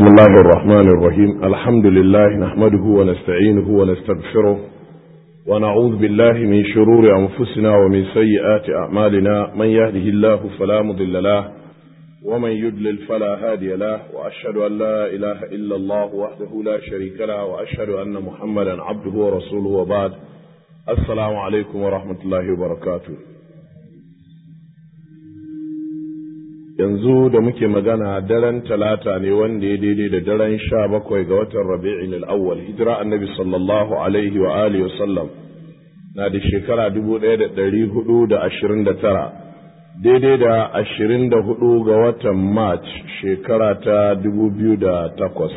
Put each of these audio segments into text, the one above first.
بسم الله الرحمن الرحيم الحمد لله نحمده ونستعينه ونستغفره ونعوذ بالله من شرور أنفسنا ومن سيئات أعمالنا من يهده الله فلا مضل له ومن يدلل فلا هادي له وأشهد أن لا إله إلا الله وحده لا شريك له وأشهد أن محمدا عبده ورسوله وبعد السلام عليكم ورحمة الله وبركاته yanzu da muke magana daren talata ne wanda ya daidai da daren sha bakwai ga watan rabi'in al'awwal hijira annabi sallallahu alaihi wa alihi wasallam na da shekara dubu ɗaya da ɗari hudu da ashirin da tara daidai da ashirin da hudu ga watan march shekara ta dubu biyu da takwas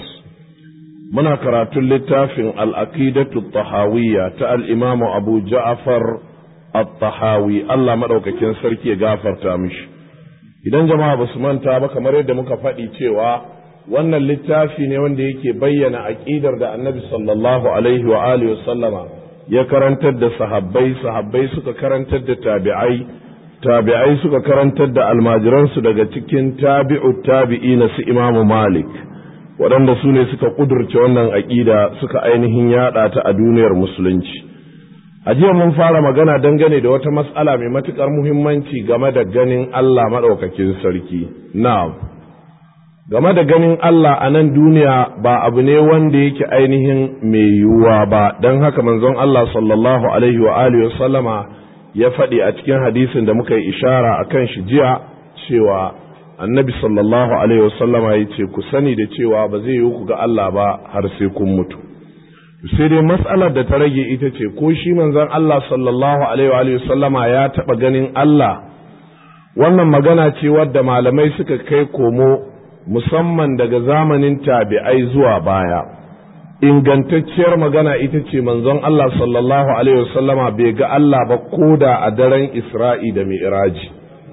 muna karatun littafin al'aqidatu tahawiyya ta al'imamu abu ja'afar at-tahawi allah maɗaukakin sarki ya gafarta mishi idan jama'a ba su manta ba kamar yadda muka faɗi cewa wannan littafi ne wanda yake bayyana aƙidar da annabi sallallahu alaihi wa alihi sallama ya karantar da sahabbai sahabbai suka karantar da tabi'ai tabi'ai suka karantar da almajiransu daga cikin tabi'u tabi'i na su imamu malik waɗanda su ne suka ƙudurce wannan aƙida suka ainihin yaɗa ta a duniyar musulunci a jiya mun fara magana dangane da wata matsala mai matuƙar muhimmanci game da ganin Allah maɗaukakin sarki. Na'am, game da ganin Allah a nan duniya ba abu ne wanda yake ainihin mai yiwuwa ba, don haka manzon Allah sallallahu Alaihi wa Alihi sallama ya faɗi a cikin hadisin da muka yi ishara a kan shi jiya cewa annabi sallallahu Alaihi wa sallama ya ce ku sani da cewa ba zai yiwu ku ga Allah ba har sai kun mutu. sai dai matsalar da ta rage ita ce ko shi manzon Allah sallallahu alaihi wa sallama ya taɓa ganin Allah wannan magana ce wadda malamai suka kai komo musamman daga zamanin tabi'ai zuwa baya ingantacciyar magana ita ce manzon Allah sallallahu alaihi wa sallama bai ga Allah ba koda a daren Isra'i da Mi'raji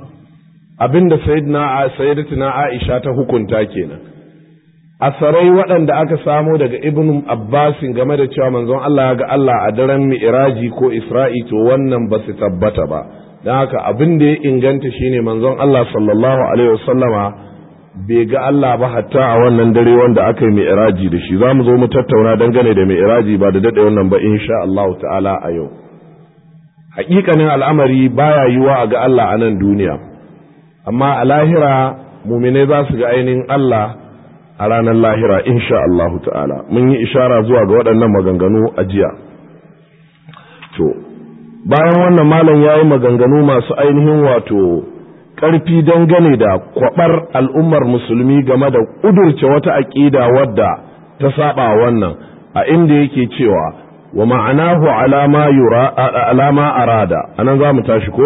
abinda sayyidina sayyidatina Aisha ta hukunta kenan asarai waɗanda aka samo daga ibn abbasin game da cewa manzon Allah ya ga Allah a daren mi'raji ko isra'i to wannan ba su tabbata ba don haka abin da ya inganta shine manzon Allah sallallahu alaihi wasallama bai ga Allah ba hatta a wannan dare wanda aka yi mi'raji da shi za mu zo mu tattauna dangane da mi'raji ba da daɗe wannan ba insha Allah ta'ala a yau haƙiƙanin al'amari baya yiwa a ga Allah a nan duniya amma a lahira muminai za su ga ainihin Allah a ranar lahira insha Allahu ta'ala mun yi ishara zuwa ga waɗannan maganganu a jiya to bayan wannan malam ya yi maganganu masu ainihin wato ƙarfi dangane da kwaɓar al'ummar musulmi game da ƙudurce wata aƙida wadda ta saba wannan a inda yake cewa wa ma'anahu alama yura alama arada anan za mu tashi ko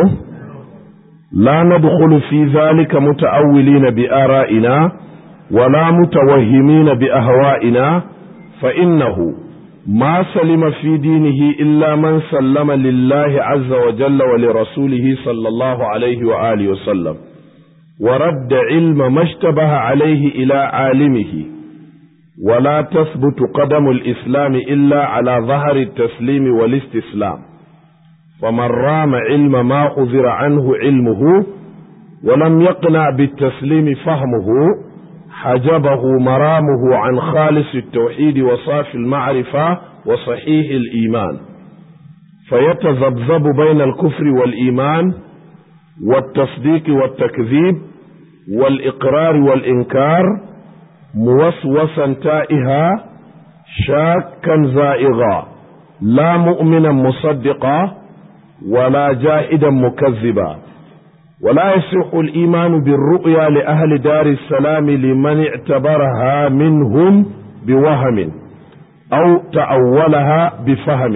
la nadkhulu fi zalika muta'awwilina bi ara'ina ولا متوهمين بأهوائنا فإنه ما سلم في دينه إلا من سلم لله عز وجل ولرسوله صلى الله عليه وآله وسلم ورد علم ما اشتبه عليه إلى عالمه ولا تثبت قدم الإسلام إلا على ظهر التسليم والاستسلام فمن رام علم ما أذر عنه علمه ولم يقنع بالتسليم فهمه حجبه مرامه عن خالص التوحيد وصافي المعرفة وصحيح الإيمان فيتذبذب بين الكفر والإيمان والتصديق والتكذيب والإقرار والإنكار موسوسا تائها شاكا زائغا لا مؤمنا مصدقا ولا جاهدا مكذبا ولا يصح الإيمان بالرؤيا لأهل دار السلام لمن اعتبرها منهم بوهم أو تأولها بفهم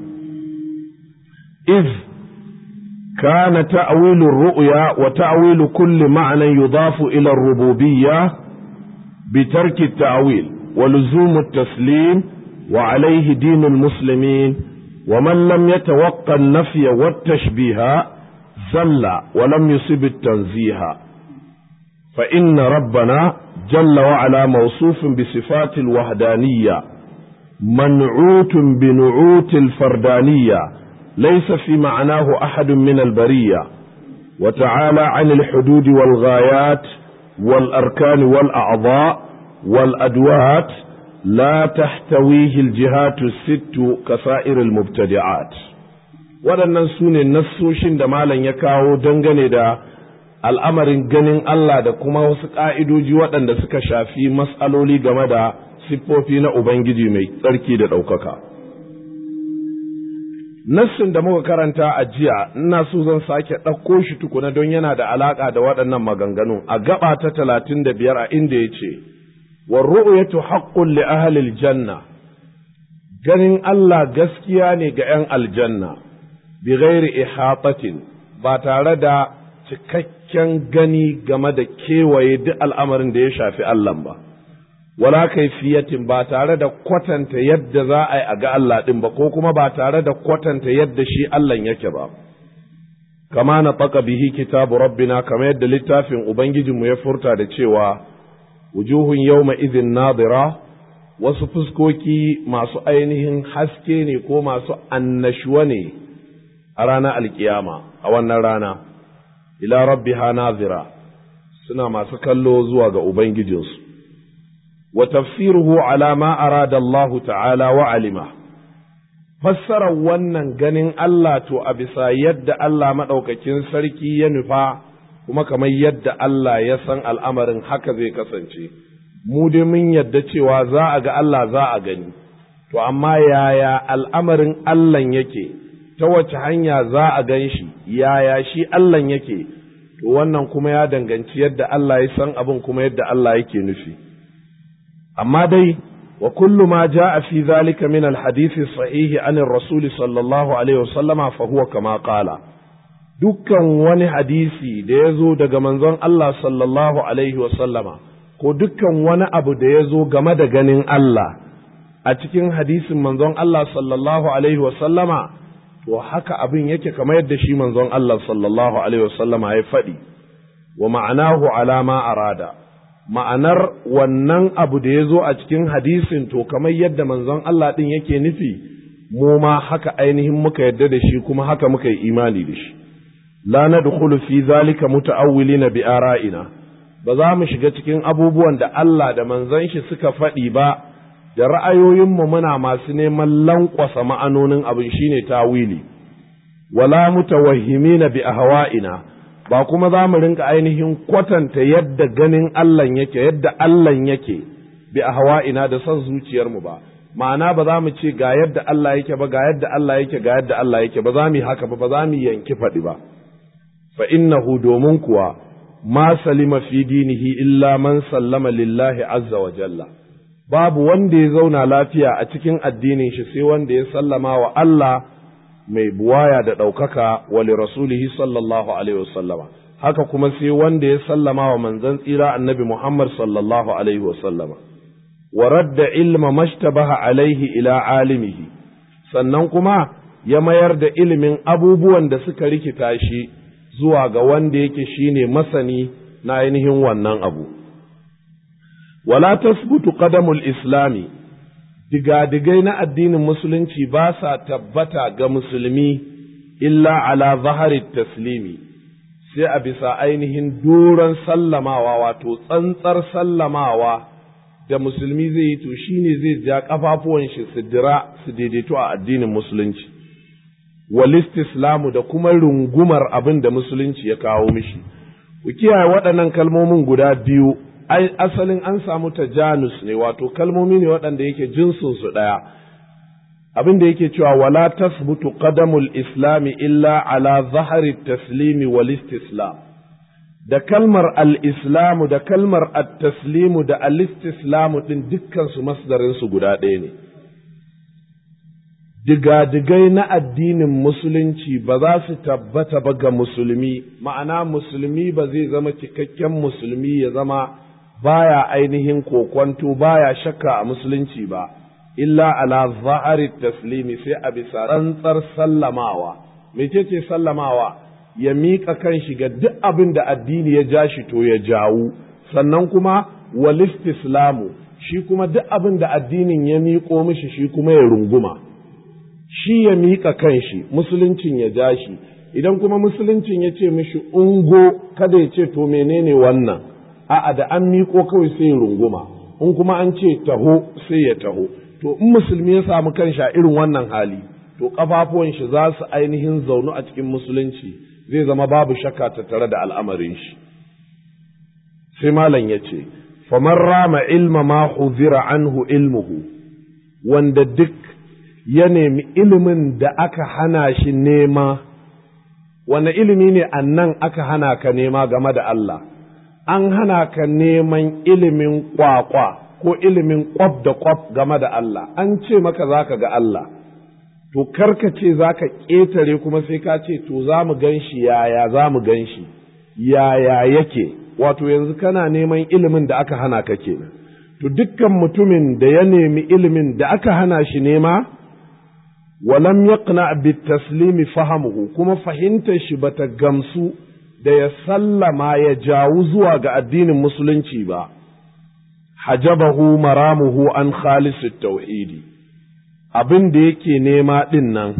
إذ كان تأويل الرؤيا وتأويل كل معنى يضاف إلى الربوبية بترك التأويل ولزوم التسليم وعليه دين المسلمين ومن لم يتوقع النفي والتشبيه زل ولم يصب التنزيه فإن ربنا جل وعلا موصوف بصفات الوحدانية منعوت بنعوت الفردانية ليس في معناه أحد من البرية وتعالى عن الحدود والغايات والأركان والأعضاء wal adwat la tahtawihi al-jihatu sittu kasa'ir al-mubtadi'at waɗannan su ne nassoshin da malam ya kawo dangane da al'amarin ganin Allah da kuma wasu ƙa'idoji waɗanda suka shafi matsaloli game da siffofi na Ubangiji mai tsarki da ɗaukaka. Nassin da muka karanta a jiya, ina so zan sake ɗauko shi tukuna don yana da alaƙa da waɗannan maganganu a gaba ta talatin da biyar a inda ya ce, Warru'uyatu haƙƙun li ahalil janna, ganin Allah gaskiya ne ga ’yan aljanna, bi ghairi ihatatin ba tare da cikakken gani game da kewaye duk al'amarin da ya shafi Allah ba, wala kaifiyatin ba tare da kwatanta yadda za a yi a ga Allah ɗin ba, ko kuma ba tare da kwatanta yadda shi Allah yake ba. Kama na ɓaka bihi kitabu rabbina kama yadda littafin Ubangijinmu ya furta da cewa, wujuhun yawma izin nadira wasu fuskoki masu ainihin haske ne ko masu annashuwa ne a ranar alkiyama a wannan rana. ila rabbiha nazira suna masu kallo zuwa ga ubangijinsu wa tafsiruhu ala ma arada Allah ta'ala wa alima fassarar wannan ganin Allah to a bisa yadda Allah maɗaukakin sarki ya nufa kuma kamar yadda Allah ya san al'amarin haka zai kasance mu dai mun yadda cewa za a ga Allah za a gani to amma yaya al'amarin Allah yake ta wace hanya za a gan shi yaya shi Allah yake to wannan kuma ya danganci yadda Allah ya san abin kuma yadda Allah yake nufi amma dai wa kullu ma jaa fi dhalika min alhadith sahih an ar-rasul sallallahu alaihi wasallama fa huwa kama qala dukkan wani hadisi da ya zo daga manzon Allah sallallahu alaihi wasallama ko dukkan wani abu da ya zo game da ganin Allah a cikin hadisin manzon Allah sallallahu alaihi wasallama to haka abin yake kamar yadda shi manzon Allah sallallahu alaihi wasallama ya faɗi wa ma'anahu alama arada ma'anar wannan abu da ya zo a cikin hadisin to kamar yadda manzon Allah ɗin yake nufi mu ma haka ainihin muka yadda da shi kuma haka muka yi imani da shi la nadkhulu fi zalika muta'awwilina bi ara'ina ba za mu shiga cikin abubuwan da Allah da manzon shi suka faɗi ba da ra'ayoyinmu muna masu neman lankwasa ma'anonin abin shine tawili wala mutawahhimina bi ahwa'ina ba kuma za mu rinka ainihin kwatanta yadda ganin Allah yake yadda Allah yake bi ahwa'ina da son zuciyarmu ba ma'ana ba za mu ce ga yadda Allah yake ba ga yadda Allah yake ga yadda Allah yake ba za mu yi haka ba ba za mu yanki faɗi ba fa innahu domin kuwa ma salima fi dinihi illa man sallama lillahi azza wa jalla babu wanda ya zauna lafiya a cikin addinin shi sai wanda ya sallama wa Allah mai buwaya da ɗaukaka wa li rasulihi sallallahu alaihi wasallama haka kuma sai wanda ya sallama wa manzon tsira annabi Muhammad sallallahu alaihi wasallama wa radda ilma mashtabaha alaihi ila alimihi sannan kuma ya mayar da ilimin abubuwan da suka rikita shi zuwa ga wanda yake shine masani na ainihin wannan abu wala tasbutu qadamul islami digadigai na addinin musulunci ba sa tabbata ga musulmi illa ala zahari taslimi sai a bisa ainihin doron sallamawa wato tsantsar sallamawa da musulmi zai yi to shine zai ja kafafuwan shi su dira su daidaito a addinin musulunci walistislamu da kuma rungumar abin da musulunci ya kawo mishi ku kiyaye waɗannan kalmomin guda biyu asalin an samu tajanus ne wato kalmomi ne waɗanda yake jinsin su ɗaya abin da yake cewa wala tasbutu qadamul islami illa ala zahari taslimi wal istislam da kalmar al-islamu da kalmar at-taslimu da al-istislamu din dukkan su masdarin su guda ɗaya ne digadigai na addinin musulunci ba za su tabbata ba ga musulmi ma'ana musulmi ba zai zama cikakken musulmi ya zama baya ainihin kokwanto baya shakka a musulunci ba illa ala zahari taslimi sai a bisa tsantsar sallamawa mecece sallamawa ya miƙa kanshi ga duk abin da addini ya ja shi to ya jawu sannan kuma walistislamu shi kuma duk abin da addinin ya miƙo mishi shi kuma ya runguma shi ya miƙa kanshi musuluncin ya ja shi idan kuma musuluncin ya ce mishi ungo kada ya ce to menene wannan a'a da an miƙo kawai sai runguma in kuma an ce taho sai ya taho to in musulmi ya samu kanshi a irin wannan hali to kafafuwan shi za su ainihin zaunu a cikin musulunci zai zama babu shakka tattare da al'amarin shi sai malam ya ce faman rama ilma ma huzira anhu ilmuhu wanda duk ya nemi ilimin da aka hana shi nema wanne ilimi ne annan aka hana ka nema game da Allah an hana ka neman ilimin kwakwa ko ilimin kwaf da kwaf game da Allah an ce maka za ka ga Allah to karka ce za ka ƙetare kuma sai ka ce to za mu gan shi yaya za mu gan shi yaya yake wato yanzu kana neman ilimin da aka hana ka kenan to dukkan mutumin da ya nemi ilimin da aka hana shi nema walam yaqna bit taslimi fahamuhu kuma fahimtar shi bata gamsu da ya sallama ya jawu zuwa ga addinin musulunci ba hajabahu maramuhu an khalisit tauhidi abin da yake nema din nan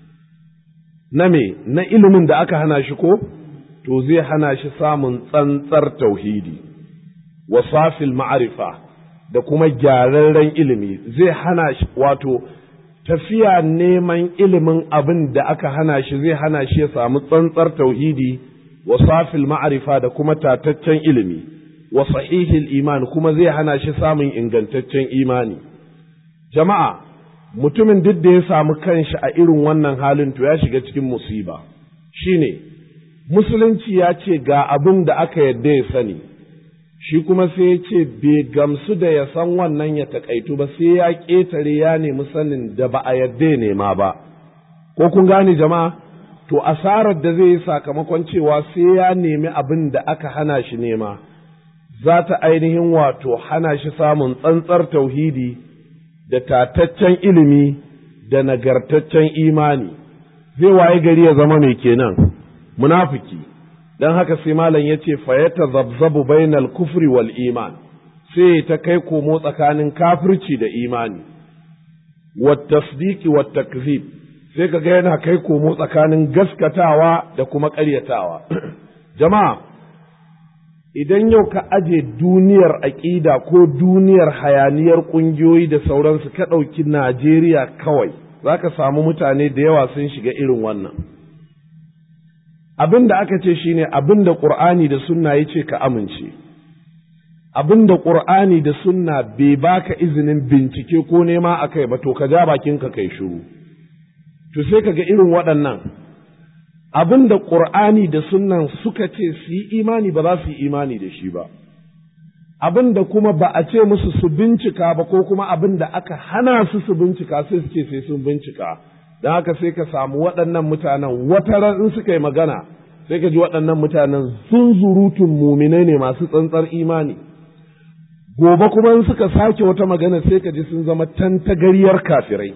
na me na ilimin da aka hana shi ko to zai hana shi samun tsantsar tauhidi wa safil ma'arifa da kuma gyararren ilimi zai hana shi wato tafiya neman ilimin abin da aka hana shi zai hana shi ya samu tsantsar tauhidi wa safil ma'arifa da kuma tataccen ilimi wa sahihil iman kuma zai hana shi samun ingantaccen imani jama'a mutumin duk da ya samu kanshi a irin wannan halin to ya shiga cikin musiba shine musulunci ya ce ga abin da aka yadda ya sani shi kuma sai ya ce bai gamsu da ya san wannan ya takaitu ba sai ya ƙetare ya nemi sanin da ba a yadda ya nema ba ko kun gane jama'a to asarar da zai yi sakamakon cewa sai ya nemi abin da aka hana shi nema za ta ainihin wato hana shi samun tsantsar tauhidi da tataccen ilimi da nagartaccen imani zai waye gari ya zama mai kenan munafiki don haka sai malam ya ce fayata zabzabu bainal kufri wal iman sai ta kai komo tsakanin kafirci da imani wat tasdiki wat takzib sai ka ga yana kai komo tsakanin gaskatawa da kuma ƙaryatawa jama'a idan yau ka aje duniyar aƙida ko duniyar hayaniyar ƙungiyoyi da sauransu ka ɗauki Najeriya kawai za ka samu mutane da yawa sun shiga irin wannan. Abin da aka ce shine abin da ƙur'ani da sunna ya ce ka amince, abin da ƙur'ani da sunna bai baka izinin bincike ko nema a kai ba to ka ja bakinka kai shiru. To sai ka ga irin waɗannan abin da ƙur'ani da sunnan suka ce su yi imani ba za su yi imani da shi ba abin da kuma ba a ce musu su bincika ba ko kuma abin da aka hana su su bincika sai su ce sai sun bincika don haka sai ka samu waɗannan mutanen wata ran in suka yi magana sai ka ji waɗannan mutanen zunzurutun muminai ne masu tsantsar imani gobe kuma in suka sake wata magana sai ka ji sun zama tantagariyar kafirai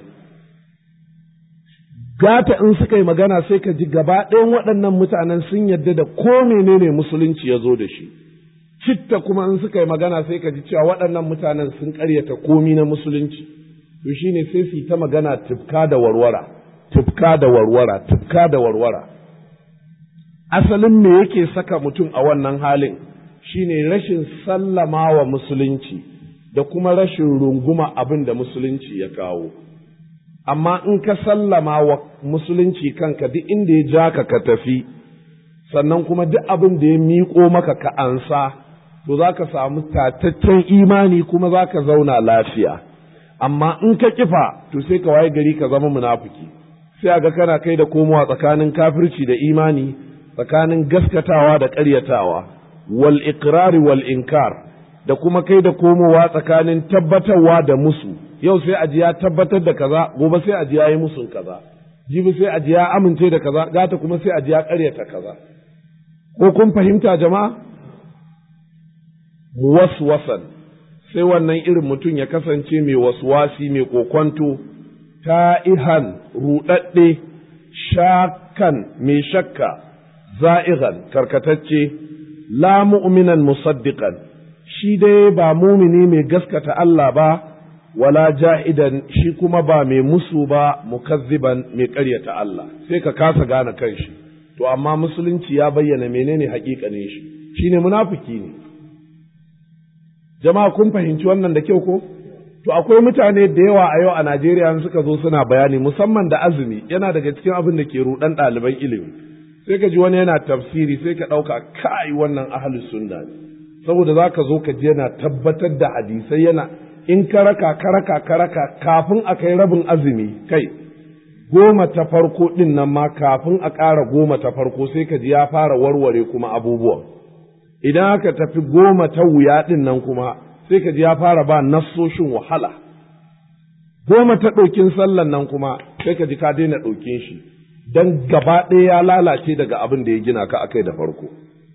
gata in suka yi magana sai ka ji gaba ɗayan waɗannan mutanen sun yadda da ko menene musulunci ya zo da shi citta kuma in suka yi magana sai ka ji cewa waɗannan mutanen sun ƙaryata komi na musulunci to shine sai su yi ta magana tufka da warwara tufka da warwara tufka da warwara asalin me yake saka mutum a wannan halin shine rashin sallama wa musulunci da kuma rashin runguma abin da musulunci ya kawo amma in ka sallama wa musulunci kanka duk inda ya ja ka ka tafi sannan kuma duk abin da ya miƙo maka ka ansa to za ka samu tataccen imani kuma za ka zauna lafiya amma in ka kifa to sai ka waye gari ka zama munafiki sai a ga kana kai da komowa tsakanin kafirci da imani tsakanin gaskatawa da ƙaryatawa wal iqrari wal inkar da kuma kai da komowa tsakanin tabbatarwa da musu yau sai aji ya tabbatar da kaza gobe sai aji ya yi musun kaza jibi sai aji ya amince da kaza gata kuma sai aji ya karyata kaza ko kun fahimta jama'a waswasan sai wannan irin mutum ya kasance mai waswasi mai kokwanto ta'ihan ruɗaɗɗe shakan mai shakka za'igan karkatacce la mu'minan musaddiqan shi dai ba mumini mai gaskata Allah ba wala ja'idan shi kuma ba mai musu ba mukazziban mai ƙaryata Allah sai ka kasa gane kanshi to amma musulunci ya bayyana menene haƙiƙanin shi shine munafiki ne jama'a kun fahimci wannan da kyau ko to akwai mutane da yawa a yau a Najeriya suka zo suna bayani musamman da azumi yana daga cikin abin da ke rudan ɗaliban ilimi sai ka ji wani yana tafsiri sai ka ɗauka kai wannan ahlus sunna ne saboda za ka zo ka ji yana tabbatar da hadisai yana in ka raka ka raka ka raka kafin a kai rabin azumi kai goma ta farko ɗin nan ma kafin a ƙara goma ta farko sai ka ji ya fara warware kuma abubuwan idan aka tafi goma ta wuya ɗin nan kuma sai ka ji ya fara ba nassoshin wahala goma ta ɗaukin sallan nan kuma sai ka ji ka daina ɗaukin shi don gaba ɗaya ya lalace daga abin da ya gina ka akai da farko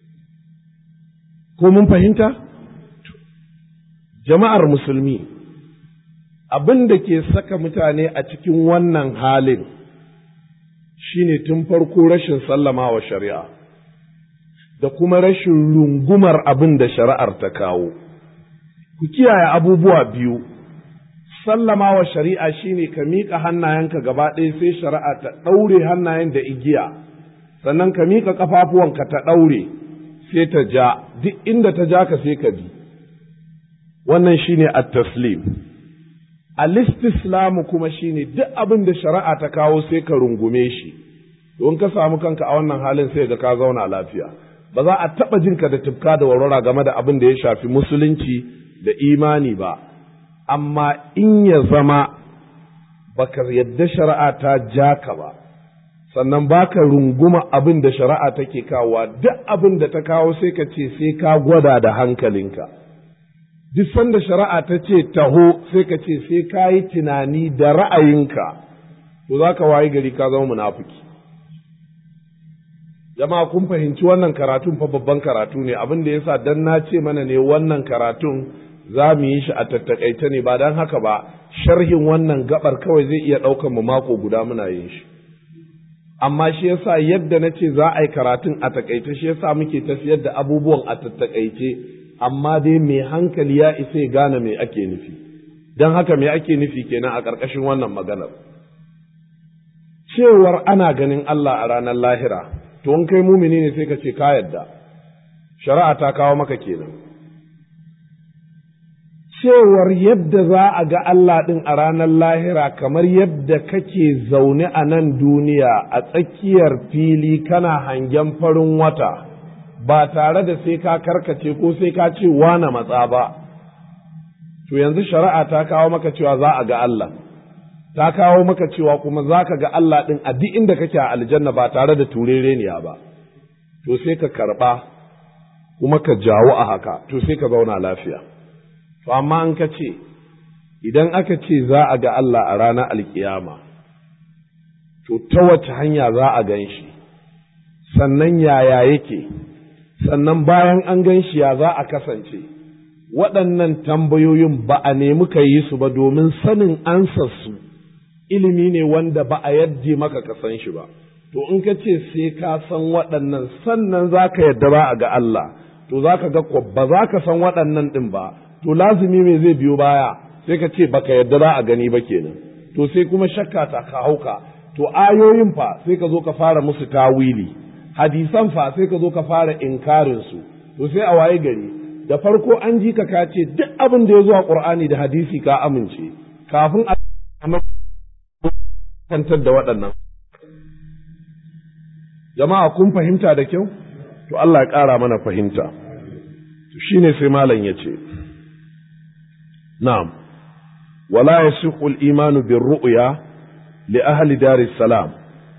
ko mun fahimta jama'ar musulmi abin da ke saka mutane a cikin wannan halin shine tun farko rashin sallama wa shari'a da kuma rashin rungumar abin da shari'ar ta kawo ku kiyaye abubuwa biyu sallama wa shari'a shine ka miƙa hannayenka gaba ɗaya sai shari'a ta ɗaure hannayen da igiya sannan ka miƙa ƙafafuwanka ta ɗaure sai ta ja duk inda ta ja ka sai ka bi wannan shine at-taslim al-istislamu kuma shine duk abin da shari'a ta kawo sai ka rungume shi don ka samu kanka a wannan halin sai ga ka zauna lafiya ba za a taɓa jinka da tufka da warwara game da abin da ya shafi musulunci da imani ba amma in ya zama baka yadda shari'a ta ja ka ba sannan baka runguma abin da shari'a take kawowa duk abin da ta kawo sai ka ce sai ka gwada da hankalinka duk sanda shari'a ta ce taho sai ka ce sai ka yi tunani da ra'ayinka to za ka wayi gari ka zama munafiki jama'a kun fahimci wannan karatun fa babban karatu ne abin da yasa dan na ce mana ne wannan karatun za mu yi shi a tattakaice ne ba don haka ba sharhin wannan gabar kawai zai iya ɗaukan mu mako guda muna yin shi amma shi yasa yadda na ce za a yi karatun a takaice shi yasa muke tafiyar da abubuwan a tattakaice amma dai mai hankali ya isa ya gane me ake nufi don haka me ake nufi kenan a ƙarƙashin wannan maganar cewar ana ganin Allah a ranar lahira to in kai mumini ne sai ka ce ka yadda shari'a ta kawo maka kenan cewar yadda za a ga Allah ɗin a ranar lahira kamar yadda kake zaune a nan duniya a tsakiyar fili kana hangen farin wata ba tare da sai ka karkace ko sai ka ce wane matsa ba to yanzu shari'a ta kawo maka cewa za a ga Allah ta kawo maka cewa kuma za ka ga Allah ɗin a duk inda kake a aljanna ba tare da turereniya ba to sai ka karɓa kuma ka jawo a haka to sai ka zauna lafiya To, amma an ka ce, idan aka ce za a ga Allah a ranar alkiyama, to, ta wace hanya za a gan shi, sannan yaya yake, sannan bayan an gan shi ya za a kasance, waɗannan tambayoyin ba a nemi ka yi su ba domin sanin ansarsu ilimi ne wanda ba a yadda maka ka san shi ba. To, in ka ce sai ka san waɗannan sannan za ka yadda ba a ga Allah, to za ka ga ba za ka san waɗannan ɗin ba. to lazumi me zai biyo baya sai ka ce baka yadda za a gani ba kenan to sai kuma shakka ta ka hauka to ayoyin fa sai ka zo ka fara musu tawili hadisan fa sai ka zo ka fara inkarin su to sai a waye gari da farko an ji ka ka ce duk abin da ya zo a qur'ani da hadisi ka amince kafin a kantar da waɗannan jama'a kun fahimta da kyau to Allah ya ƙara mana fahimta to shine sai malam ya ce نعم ولا يصح الإيمان بالرؤيا لأهل دار السلام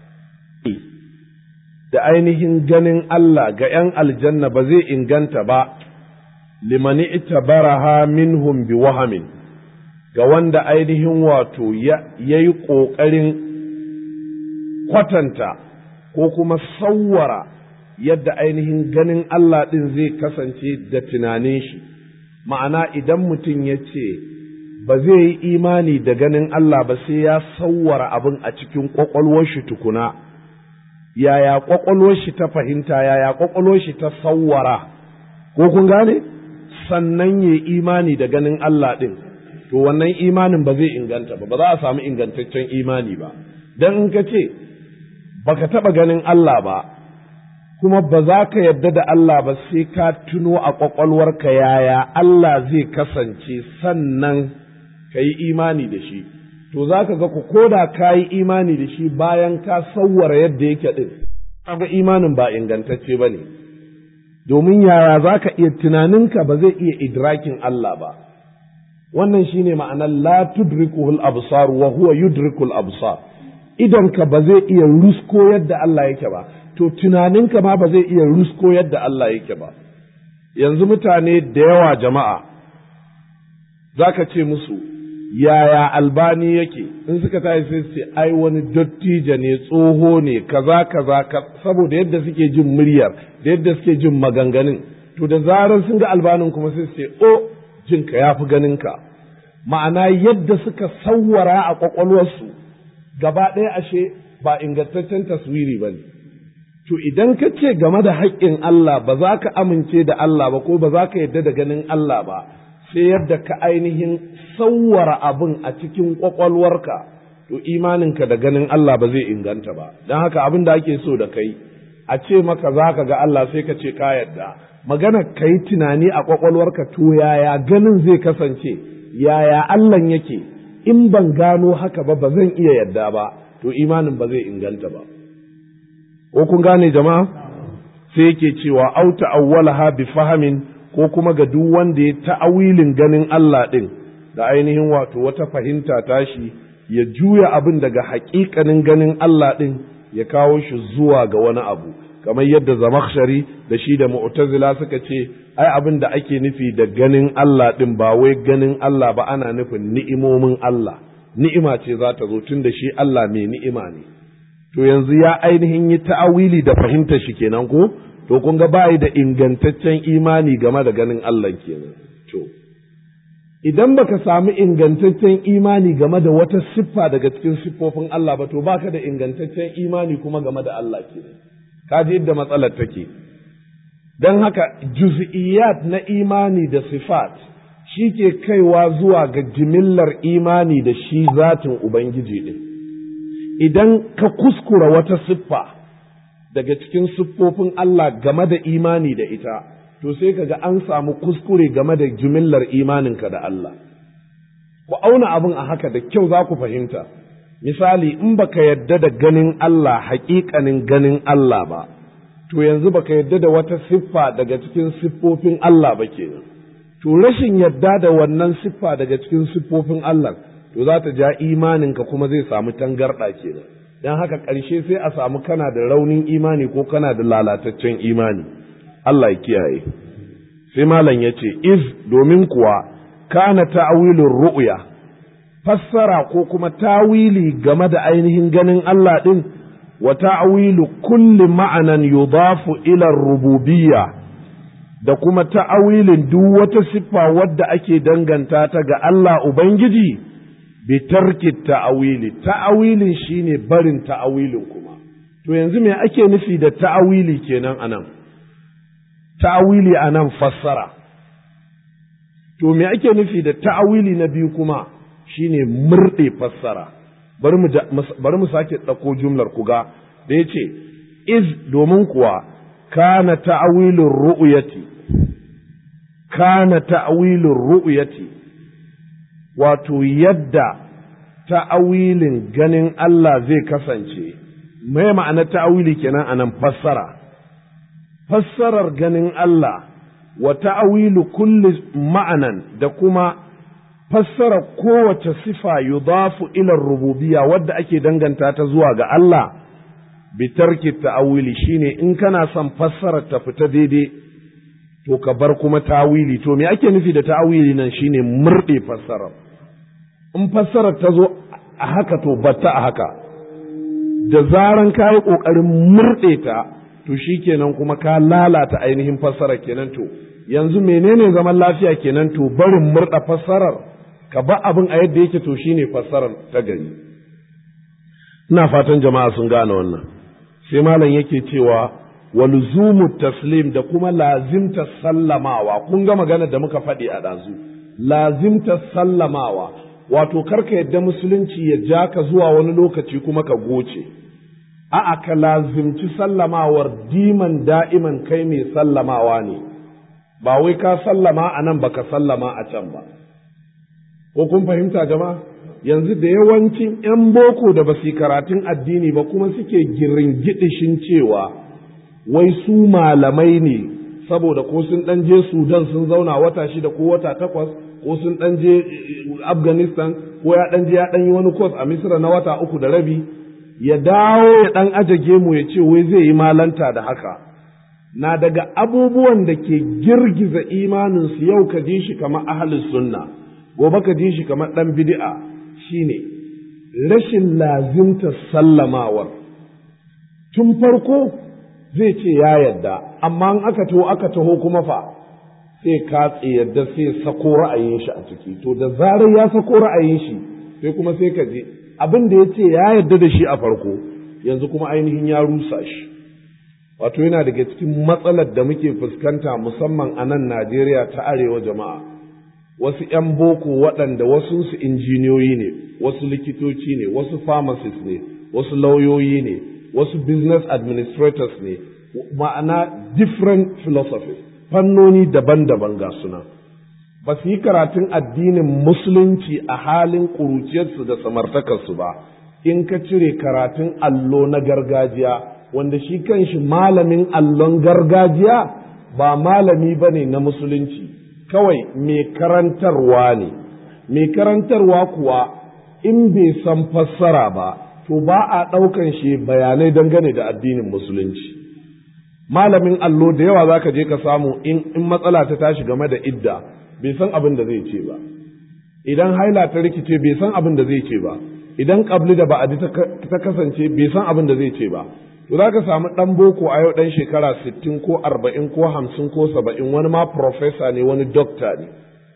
da ainihin ganin Allah ga ’yan aljanna ba zai inganta ba, limani ita baraha minhum bi wahamin, ga wanda ainihin wato ya yi ƙoƙarin kwatanta ko kuma sawwara yadda ainihin ganin Allah ɗin zai kasance da tunanin shi. ma'ana idan mutum ya ce ba zai yi imani da ganin Allah ba sai ya sauwara abin a cikin ƙwaƙwalwar shi tukuna yaya ƙwaƙwalwar shi ta fahimta yaya ƙwaƙwalwar shi ta sauwara ko kun gane sannan ya imani da ganin Allah ɗin to wannan imanin ba zai inganta ba ba za a samu ingantaccen imani ba don in ka ce baka taɓa ganin Allah ba kuma ba za ka yarda da Allah ba sai ka tuno a ƙwaƙwalwarka yaya Allah zai kasance sannan ka yi imani da shi to za ka ga ku koda ka yi imani da shi bayan ka sauwara yadda yake ɗin kaga imanin ba ingantacce ba ne domin yaya za ka iya tunaninka ba zai iya idrakin Allah ba wannan shine ma'anar la tudrikuhul absar wa huwa yudrikul absar idonka ba zai iya rusko yadda Allah yake ba to tunaninka ma ba zai iya rusko yadda Allah yake ba yanzu mutane da yawa jama'a za ka ce musu yaya albani yake in suka tashi sai su ce ai wani dattijo ne tsoho ne kaza kaza saboda yadda suke jin muryar da yadda suke jin maganganun to da zarar sun ga albanin kuma sai su ce o jinka ya fi ganinka ma'ana yadda suka sawwara a kwakwalwarsu gaba ɗaya ashe ba ingantaccen taswiri ba ne to idan ka ce game da haƙƙin Allah ba za ka amince da Allah ba ko ba za ka yarda da ganin Allah ba sai yadda ka ainihin sauwara abin a cikin ƙwaƙwalwarka to imaninka da ganin Allah ba zai inganta ba don haka abin da ake so da kai a ce maka za ka ga Allah sai ka ce ka yarda magana ka yi tunani a ƙwaƙwalwarka to yaya ganin zai kasance yaya Allah yake in ban gano haka ba ba zan iya yarda ba to imanin ba zai inganta ba ko kun gane jama'a sai yake cewa au ta'awwalaha bi fahamin ko kuma ga duk wanda ya ta'awilin ganin Allah din da ainihin wato wata fahimta tashi ya juya abin daga haƙiƙanin ganin Allah din ya kawo shi zuwa ga wani abu kamar yadda zamakhshari da shi da mu'tazila suka ce ai abin da ake nufi da ganin Allah din ba wai ganin Allah ba ana nufin ni'imomin Allah ni'ima ce za ta zo tun da shi Allah mai ni'ima ne to yanzu ya ainihin yi ta'awili da fahimtar shi kenan ko to kun ga bai da ingantaccen imani game da ganin Allah kenan to idan baka samu ingantaccen imani game da wata siffa daga cikin siffofin Allah ba to baka da ingantaccen imani kuma game da Allah kenan ka ji yadda matsalar take don haka juz'iyat na imani da sifat shi ke kaiwa zuwa ga jimillar imani da shi zatin Ubangiji ɗin. Idan ka kuskura wata siffa daga cikin siffofin Allah game da imani da ita, to sai ka ga an samu kuskure game da jimillar imaninka da Allah. Ku auna abin a haka da kyau za ku fahimta. Misali, in baka yadda da ganin Allah haƙiƙanin ganin Allah ba, to yanzu baka yadda da wata siffa daga cikin siffofin Allah ba kenan. to rashin yadda da wannan siffa daga cikin siffofin Allah to za ta ja imaninka kuma zai samu tangarɗa kenan don haka ƙarshe sai a samu kana da raunin imani ko kana da lalataccen imani Allah ya kiyaye sai malam ya ce iz domin kuwa kana ta'awilin ru'ya fassara ko kuma tawili game da ainihin ganin Allah ɗin wa ta'awilu kulli ma'anan yudafu ila rububiyya da kuma ta'awilin duk wata siffa wadda ake danganta ta ga Allah Ubangiji, bi tarki ta'awili, ta'awilin shi ne barin ta'awilin kuma. To yanzu me ake nufi da ta'awili kenan a nan? Ta'awili a nan fassara. To me ake nufi da ta'awili na biyu kuma shi ne murɗe fassara. Bari mu sake ɗauko jumlar kuga da ya ce, iz domin kuwa kana ta'awilin ru'uyati kana ta'awilin ru'uyati wato yadda ta'awilin ganin Allah zai kasance mai ma'ana ta'awili kenan anan fassara fassarar ganin Allah wa ta'awilu kulli ma'anan da kuma fassara kowace sifa yudafu ila rububiyya wadda ake danganta ta zuwa ga Allah bitarki ta'awili shine in kana son fassarar ta fita daidai to ka bar kuma ta'awili to me ake nufi da ta'awili nan shine murɗe fassarar in fassarar ta zo a haka to batta a haka da zaran ka yi ƙoƙarin murɗe ta to shi kenan kuma ka lalata ainihin fassarar kenan to yanzu menene zaman lafiya kenan to barin murɗa fassarar ka ba abin a yadda yake to shine fassarar ta gari ina fatan jama'a sun gane wannan sai malam yake cewa walzumu taslim da kuma lazimta sallamawa kun ga magana da muka faɗi a ɗazu lazimta sallamawa wato karka yadda musulunci ya ja ka zuwa wani lokaci kuma ka goce a'a ka lazimci sallamawar diman da'iman kai mai sallamawa ne ba wai ka sallama a nan baka sallama a can ba ko kun fahimta jama'a yanzu da yawancin 'yan boko da ba su karatun addini ba kuma suke giringidishin cewa wai su malamai ne saboda ko sun ɗan je sudan sun zauna wata shida ko wata takwas ko sun ɗan je afghanistan ko ya ɗan je ya ɗan yi wani kwas a misira na wata uku da rabi ya dawo ya ɗan ajage mu ya ce wai zai yi malanta da haka na daga abubuwan da ke girgiza imaninsu yau ka ji shi kamar ahalin sunna gobe ka ji shi kamar ɗan bid'a shine rashin lazimta sallamawar tun farko zai ce ya yadda amma in aka taho aka taho kuma fa sai katse yadda sai sako ra'ayin shi a ciki to da zarar ya sako ra'ayin shi sai kuma sai ka je abin da ya ce ya yadda da shi a farko yanzu kuma ainihin ya rusa shi wato yana daga cikin matsalar da muke fuskanta musamman a nan Najeriya ta arewa jama'a wasu 'yan boko waɗanda wasu su injiniyoyi ne wasu likitoci ne wasu pharmacists ne wasu lauyoyi ne wasu business administrators ne ma'ana different philosophies fannoni daban-daban ga suna ba su yi karatun addinin musulunci a halin ƙuruciyarsu da samartakarsu ba in ka cire karatun allo na gargajiya wanda shi kanshi malamin allon gargajiya ba malami ba ne na musulunci kawai mai karantarwa ne mai karantarwa kuwa in bai san fassara ba to ba a ɗaukan shi bayanai dangane da addinin musulunci malamin allo da yawa za ka je ka samu in matsala ta tashi game da idda bai san abin da zai ce ba idan haila ta rikice bai san abin da zai ce ba idan kabli da ba'adi ta kasance bai san abin da zai ce ba to za ka samu ɗan boko a yau ɗan shekara sittin ko arba'in ko hamsin ko saba'in wani ma profesa ne wani dokta ne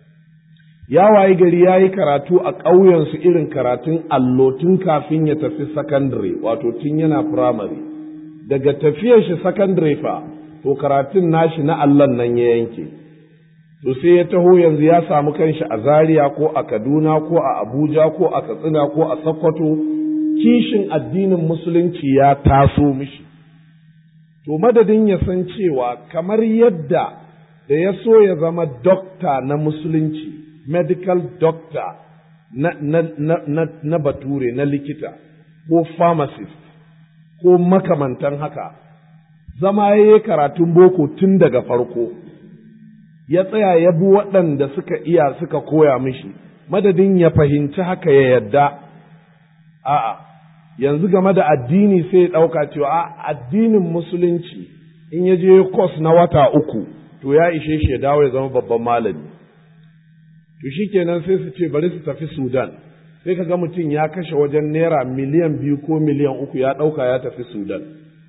ya wayi gari ya yi karatu a ƙauyensu irin karatun allo tun kafin ya tafi sakandare wato tun yana firamare daga tafiyar shi sakandare fa to karatun nashi na allon nan ya yanke to sai ya taho yanzu ya samu kanshi a zaria ko a kaduna ko a abuja ko a katsina ko a sokoto kishin addinin musulunci ya taso mishi to madadin ya san cewa kamar yadda da ya so ya zama dokta na musulunci medical doctor na, na, na, na, na bature na likita ko pharmacist ko makamantan haka zama ya yi karatun boko tun daga farko ya tsaya ya bi waɗanda suka iya suka koya mishi madadin ya fahimci haka ya yadda a'a yanzu game da addini sai ya ɗauka cewa a addinin musulunci in ya je kos na wata uku to ya ishe shi ya dawo ya zama babban malami to shikenan sai su ce bari su tafi sudan sai ka ga mutum ya kashe wajen naira miliyan biyu ko miliyan uku ya ɗauka ya tafi sudan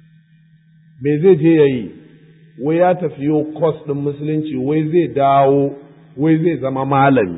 me zai je ya yi wai ya tafi yo kos ɗin musulunci wai zai dawo wai zai zama malami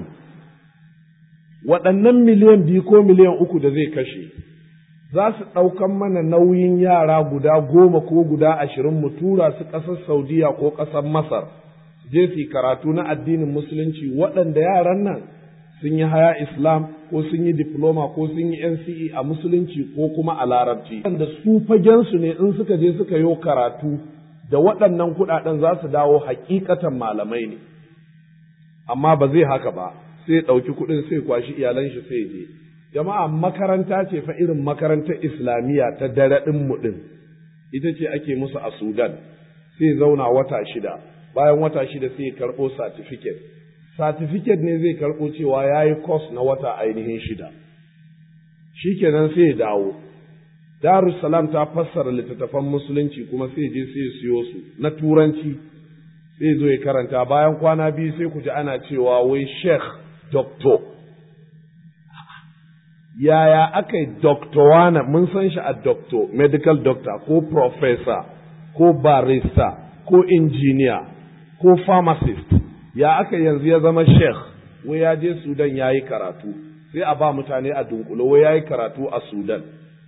waɗannan miliyan biyu ko miliyan uku da zai kashe za su ɗaukan mana nauyin yara guda goma ko guda ashirin mu tura su ƙasar saudiya ko ƙasar masar je su karatu na addinin musulunci waɗanda yaran nan sun yi haya islam ko sun yi diploma ko sun yi nce a musulunci ko kuma a larabci wanda su fagensu ne in suka je suka yi karatu da waɗannan kuɗaɗen za su dawo hakikatan malamai ne amma ba zai haka ba sai ɗauki kuɗin sai kwashi iyalan shi sai je jama'a makaranta ce fa irin makarantar islamiyya ta dare ɗin mu ɗin ita ce ake musu a sudan sai zauna wata shida bayan wata shida sai ya karɓo certificate certificate ne zai karɓo cewa ya yi course na wata ainihin shida shikenan sai ya dawo darussalam ta fassara littattafan musulunci kuma sai je sai siyo su na turanci sai zo ya karanta bayan kwana biyu sai ku ji ana cewa wai sheikh doctor yaya aka yi doctor mun san shi a doctor medical doctor ko professor ko barista ko injiniya ko pharmacist ya aka yanzu ya zama sheikh wai ya je sudan ya yi karatu sai a ba mutane a dunkulo wai ya yi karatu a sudan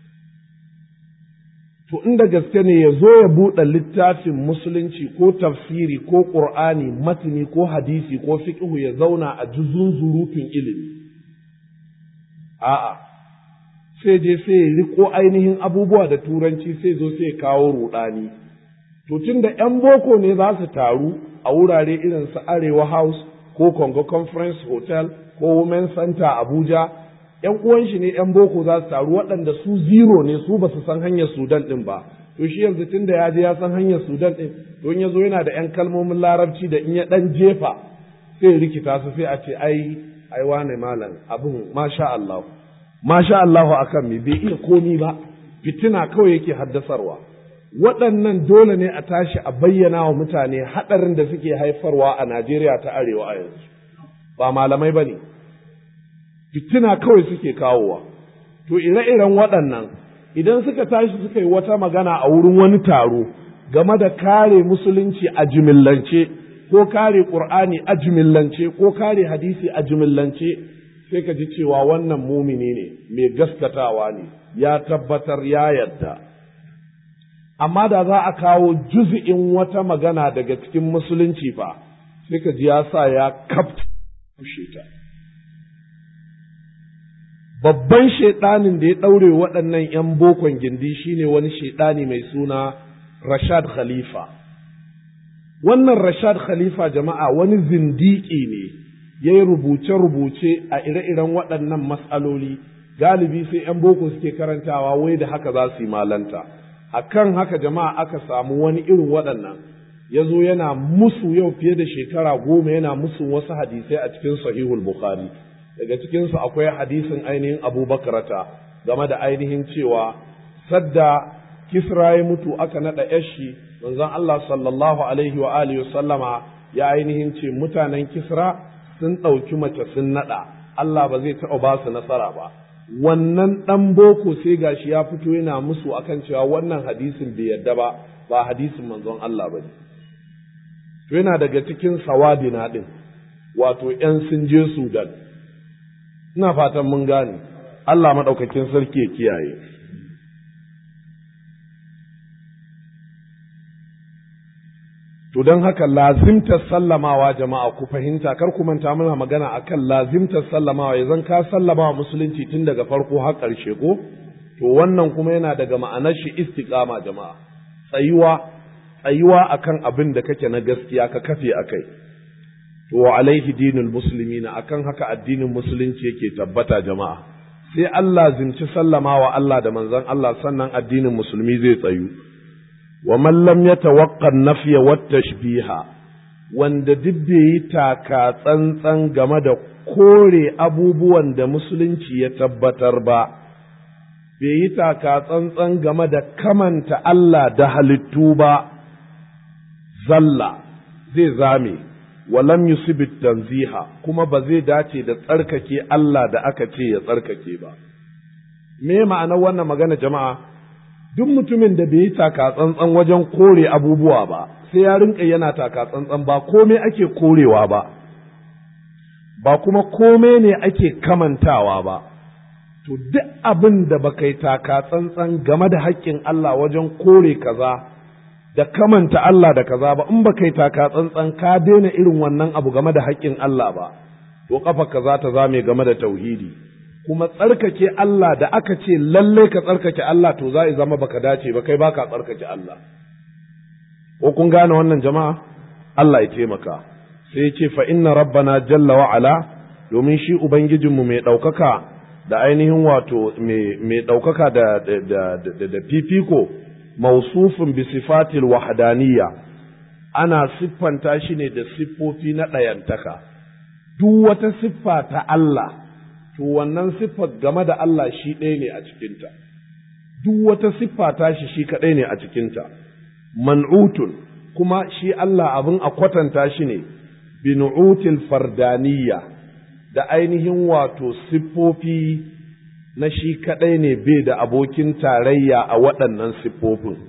to inda gaske ne ya zo ya buɗe littafin musulunci ko tafsiri ko ƙur'ani matini ko hadisi ko fiƙihu ya zauna a juzun zurutun ilimi a'a sai je sai riko ainihin abubuwa da turanci sai zo sai kawo rudani to tun da 'yan boko ne za su taru a wurare irin su arewa house ko congo conference hotel ko women center abuja 'yan uwan shi ne 'yan boko za su taru waɗanda su zero ne su ba su san hanyar sudan ɗin ba to shi yanzu tun da ya je ya san hanyar sudan ɗin to in ya zo yana da 'yan kalmomin larabci da in ya ɗan jefa sai rikita su sai a ce ai ai wane malam abin masha Allah masha Allahu akan me bai iya komi ba fitina kawai yake haddasarwa waɗannan dole ne a tashi a bayyana wa mutane haɗarin da suke haifarwa a Najeriya ta arewa a yanzu ba malamai ba ne fitina kawai suke kawowa to ire-iren waɗannan idan suka tashi suka yi wata magana a wurin wani taro game da kare musulunci a jimillance ko kare ƙur'ani a jimillance ko kare hadisi a jimillance sai ka ji cewa wannan mumini ne mai gaskatawa ne ya tabbatar ya yadda amma da za a kawo juzi'in wata magana daga cikin musulunci fa sai ka ji ya sa ya kafta ta babban shaiɗanin da ya ɗaure waɗannan 'yan bokon gindi shine wani shaiɗani mai suna Rashad Khalifa. Wannan Rashad Khalifa jama'a wani zindiki ne ya yi rubuce-rubuce a ire-iren waɗannan matsaloli galibi sai 'yan boko suke karantawa wai da haka za su yi malanta. A kan haka jama'a aka samu wani irin waɗannan ya zo yana musu yau fiye da shekara goma yana musu wasu hadisai a cikin sahihul Bukhari. daga cikinsu akwai hadisin ainihin abubakarata game da ainihin cewa sadda kisra ya mutu aka naɗa yashi manzon Allah sallallahu alaihi wa alihi sallama ya ainihin ce mutanen kisra sun ɗauki mace sun naɗa Allah ba zai taɓa ba su nasara ba wannan ɗan boko sai gashi ya fito yana musu akan cewa wannan hadisin bai yadda ba ba hadisin manzon Allah ba ne to yana daga cikin sawadina ɗin wato ‘yan sun je Sudan ina fatan mun gane Allah maɗaukakin sarki ya kiyaye to don haka lazimtar sallamawa jama'a ku fahimta kar ku manta muna magana akan lazimtar sallamawa ya zan ka sallamawa musulunci tun daga farko har ƙarshe ko to wannan kuma yana daga ma'anar shi istiqama jama'a tsayuwa tsayuwa akan abin da kake na gaskiya ka kafe akai to wa alaihi dinul muslimina akan haka addinin musulunci yake tabbata jama'a sai Allah zimci sallama wa Allah da manzon Allah sannan addinin musulmi zai tsayu wa man lam yatawaqqa nafya wat tashbiha wanda duk bai yi taka tsantsan game da kore abubuwan da musulunci ya tabbatar ba bai yi taka tsantsan game da kamanta Allah da halittu ba zalla zai zame walam yusibit tanziha kuma ba zai dace da tsarkake Allah da aka ce ya tsarkake ba me ma'anar wannan magana jama'a duk mutumin da bai yi taka tsantsan wajen kore abubuwa ba sai ya rinka yana taka tsantsan ba komai ake korewa ba ba kuma komai ne ake kamantawa ba to duk abin da baka yi taka tsantsan game da haƙƙin Allah wajen kore kaza da kamanta Allah da kaza ba in baka yi taka tsantsan ka daina irin wannan abu game da haƙƙin Allah ba to kafa kaza ta zame game da tauhidi kuma tsarkake Allah da aka ce lalle ka tsarkake Allah to za zama baka dace ba kai baka tsarkake Allah ko kun gane wannan jama'a Allah ya taimaka sai ya ce fa inna rabbana jalla wa ala domin shi ubangijinmu mai ɗaukaka da ainihin wato mai ɗaukaka da da fifiko mausufin bi sifatil wahdaniyya ana siffanta shi ne da siffofi na ɗayantaka duk wata siffa ta Allah to wannan siffar game da Allah shi ɗaya ne a cikinta duk wata siffa ta shi shi kaɗai ne a cikinta man'utun kuma shi Allah abin a kwatanta shi ne binu'util fardaniyya da ainihin wato siffofi na shi kaɗai ne bai da abokin tarayya a waɗannan siffofin.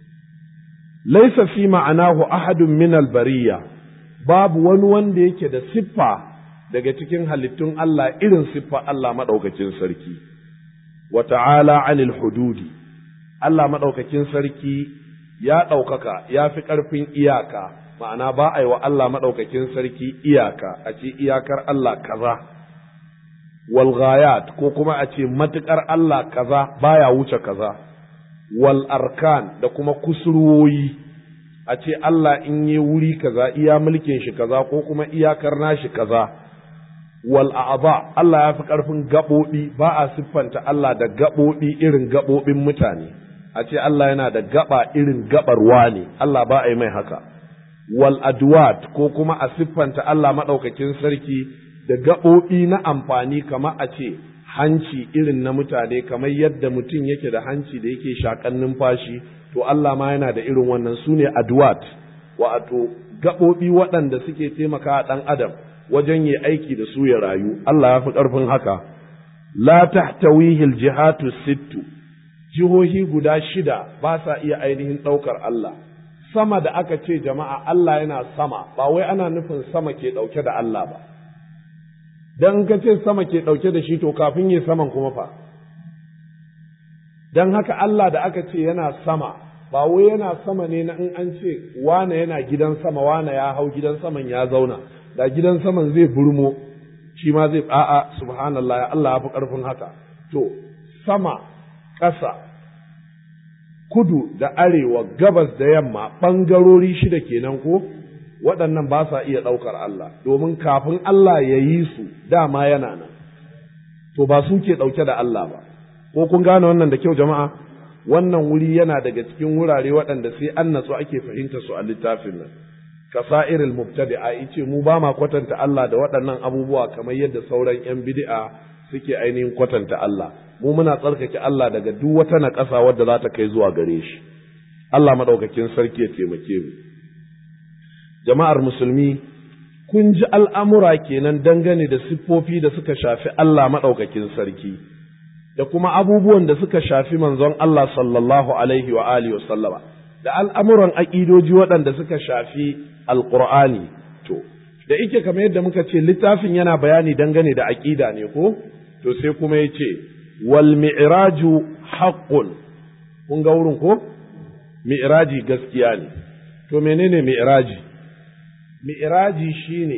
Laisa fi ma'anahu ahadun min albariya babu wani wanda yake da siffa daga cikin halittun Allah irin siffa Allah maɗaukakin sarki. Wa ta'ala anil hududi, Allah maɗaukakin sarki ya ɗaukaka ya fi ƙarfin iyaka, ma'ana ba a yi wa Allah maɗaukakin sarki iyaka, a ce iyakar Allah kaza. wal ghayat ko kuma a ce matukar Allah kaza baya wuce kaza wal arkan da kuma kusurwoyi a ce Allah in yi wuri kaza iya mulkin shi kaza ko kuma iyakar nashi kaza wal a'aba Allah ya fi ƙarfin gaɓoɓi ba a siffanta Allah da gaɓoɓi irin gaɓoɓin mutane a ce Allah yana da gaɓa irin gaɓar ne Allah ba a yi mai haka wal adwat ko kuma a siffanta Allah maɗaukakin sarki da gaɓoɓi na amfani kama a ce hanci irin na mutane kamar yadda mutum yake da hanci da yake shakan numfashi to Allah ma yana da irin wannan su ne adwat wato gaɓoɓi waɗanda suke taimaka ɗan adam wajen yi aiki da su ya rayu Allah ya fi ƙarfin haka la tahtawihi aljihatu sittu jihohi guda shida ba sa iya ainihin ɗaukar Allah sama da aka ce jama'a Allah yana sama ba wai ana nufin sama ke ɗauke da Allah ba dan ka ce sama ke ɗauke da shi to kafin yi saman kuma fa dan haka Allah da aka ce yana sama ba wai yana sama ne na in an ce wane yana gidan sama wane ya hau gidan saman ya zauna da gidan saman zai burmo shi ma zai a'a subhanallah ya Allah ya fi ƙarfin haka to sama ƙasa kudu da arewa gabas da yamma ɓangarori shida kenan ko waɗannan ba sa iya ɗaukar Allah domin kafin Allah ya yi su dama yana nan to ba su ke ɗauke da Allah ba ko kun gane wannan da kyau jama'a wannan wuri yana daga cikin wurare waɗanda sai an natsu ake fahimta su a littafin nan kasa'iril mubtadi'a yace mu ba ma kwatanta Allah da waɗannan abubuwa kamar yadda sauran yan bid'a suke ainihin kwatanta Allah mu muna tsarkake Allah daga duk wata naƙasa wadda za ta kai zuwa gare shi Allah madaukakin sarki ya taimake mu jama'ar musulmi kun ji al'amura kenan dangane da siffofi da suka shafi Allah madaukakin sarki da kuma abubuwan da suka shafi manzon Allah sallallahu alaihi wa alihi wa sallama da al'amuran aƙidoji waɗanda suka shafi alƙur'ani to da ike kamar yadda muka ce littafin yana bayani dangane da aƙida ne ko to sai kuma ya ce wal mi'raju haqqun kun ga wurin ko mi'raji gaskiya ne to menene mi'raji mi'raji shine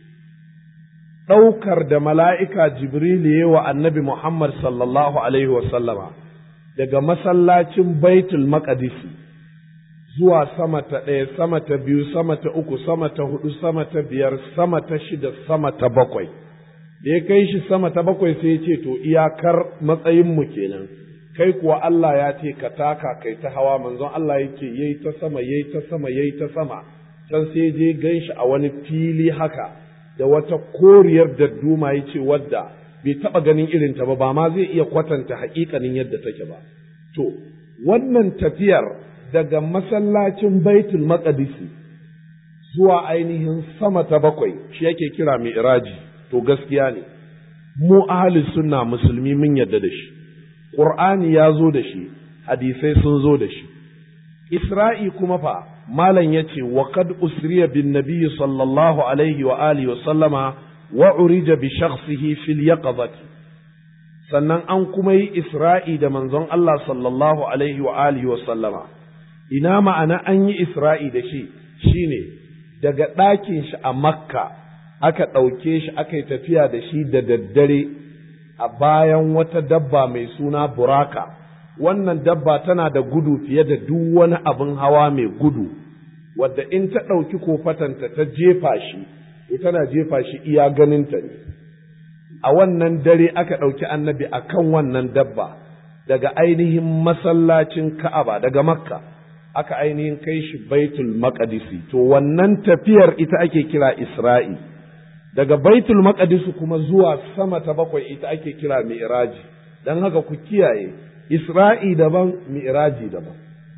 ɗaukar da mala'ika jibril ya wa annabi muhammad sallallahu alaihi wasallama daga masallacin baitul maqdisi zuwa sama ta ɗaya, sama ta biyu, sama ta uku, sama ta hudu, sama ta biyar, sama ta shida, sama ta bakwai. Da ya kai shi sama ta bakwai sai ya ce, To, iyakar matsayinmu kenan, kai kuwa Allah ya ce ka taka kai ta hawa manzon Allah yake yayi ta sama, yayi ta sama, yayi ta sama, can sai je gan shi a wani fili haka, da wata koriyar dadduma ya ce wadda bai taɓa ganin irinta ba, ba ma zai iya kwatanta haƙiƙanin yadda take ba. To, wannan tafiyar daga masallacin baitul maqdisi zuwa ainihin sama ta bakwai shi yake kira mi'raji to gaskiya ne mu ahli sunna musulmi mun yadda da shi qur'ani ya zo da shi hadisai sun zo da shi isra'i kuma fa malam yace wa qad usriya bin nabiyyi sallallahu alaihi wa alihi wa sallama wa urija bi shakhsihi fil yaqظati sannan an kuma yi isra'i da manzon Allah sallallahu alaihi wa alihi wa sallama ina ma'ana an yi Isra'i da shi shi ne daga ɗakin shi a Makka aka ɗauke shi aka yi tafiya da shi da daddare a bayan wata dabba mai suna buraka wannan dabba tana da gudu fiye da duk wani abin hawa mai gudu wadda in ta ɗauki kofatanta ta jefa shi to tana jefa shi iya ganinta ne a wannan dare aka ɗauki annabi a kan wannan dabba daga ainihin masallacin ka'aba daga makka aka ainihin kai shi baitul maqdisi to wannan tafiyar ita ake kira isra'i daga baitul maqdisi kuma zuwa sama ta bakwai ita ake kira mi'raji dan haka ku kiyaye isra'i daban mi'raji daban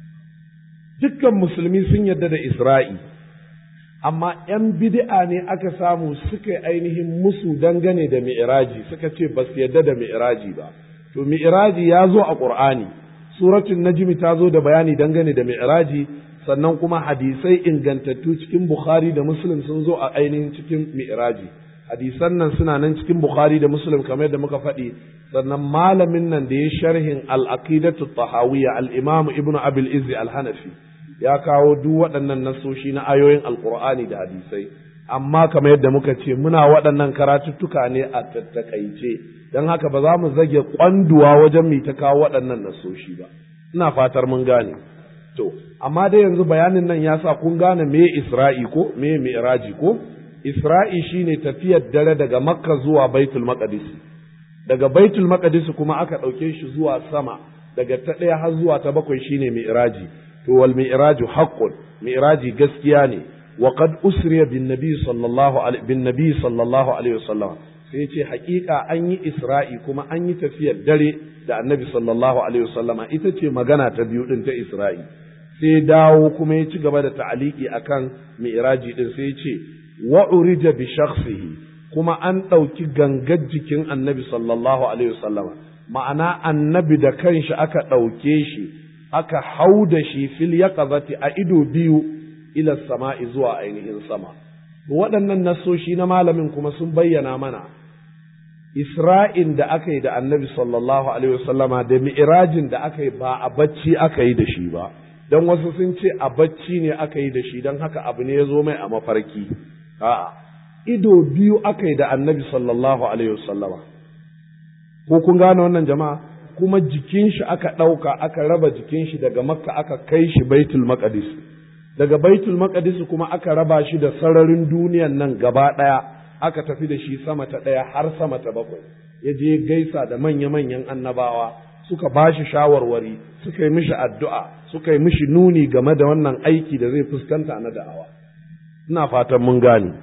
dukkan musulmi sun yarda da isra'i amma ‘yan bid'a ne aka samu suka ainihin musu dangane da mi'raji suka ce ba su yarda da mi'raji ba to mi'raji ya zo a ƙur'ani suratul najmi ta zo da bayani dangane da mi'raji sannan kuma hadisai ingantattu cikin bukhari da muslim sun zo a ainihin cikin mi'raji hadisan nan suna nan cikin bukhari da muslim kamar yadda muka faɗi sannan malamin nan da ya sharhin al-aqidatu tahawiyya al-imam ibnu abil izzi al-hanafi ya kawo duk waɗannan nasoshi na ayoyin alqur'ani da hadisai amma kamar yadda muka ce muna waɗannan karatuttuka ne a tattakaice don haka ba za mu zage kwanduwa wajen mai ta kawo waɗannan nasoshi ba ina fatar mun gane to amma dai yanzu bayanin nan ya sa kun gane me isra'i ko me mi'raji ko isra'i shine tafiyar dare daga makka zuwa baitul maqdis daga baitul maqdis kuma aka ɗauke shi zuwa sama daga ta ɗaya har zuwa ta bakwai shine mi'raji to wal mi'raju haqqun mi'raji gaskiya ne wa qad usriya bin nabi sallallahu alaihi bin nabi sallallahu alaihi wasallam sai ce haƙiƙa an yi isra'i kuma an yi tafiyar dare da annabi sallallahu alaihi wasallam ita ce magana ta biyu din ta isra'i sai dawo kuma ya ci gaba da ta'aliki akan mi'raji din sai ya ce wa urija bi shakhsihi kuma an ɗauki gangar jikin annabi sallallahu alaihi wasallam ma'ana annabi da kanshi aka ɗauke shi aka hau da shi fil yaqazati a ido biyu ila sama'i zuwa ainihin sama waɗannan nassoshi na malamin kuma sun bayyana mana Isra'in da aka yi da annabi sallallahu Alaihi wasallama da mi'irajin da aka yi ba a bacci aka yi da shi ba, don wasu sun ce a bacci ne aka yi da shi don haka abu ne ya zo mai a mafarki. A'a, ido biyu aka yi da annabi sallallahu Alaihi wasallama. Ko kun gane wannan jama'a? Kuma jikin shi aka ɗauka aka raba jikin shi daga makka aka kai shi baitul maqdis daga baitul maqdis kuma aka raba shi da sararin duniyan nan gaba ɗaya. aka tafi da shi sama ta ɗaya har sama ta bakwai ya je gaisa da manya-manyan annabawa suka ba shi shawarwari suka yi mishi addu'a suka yi mishi nuni game da wannan aiki da zai fuskanta na da'awa ina fatan mun gane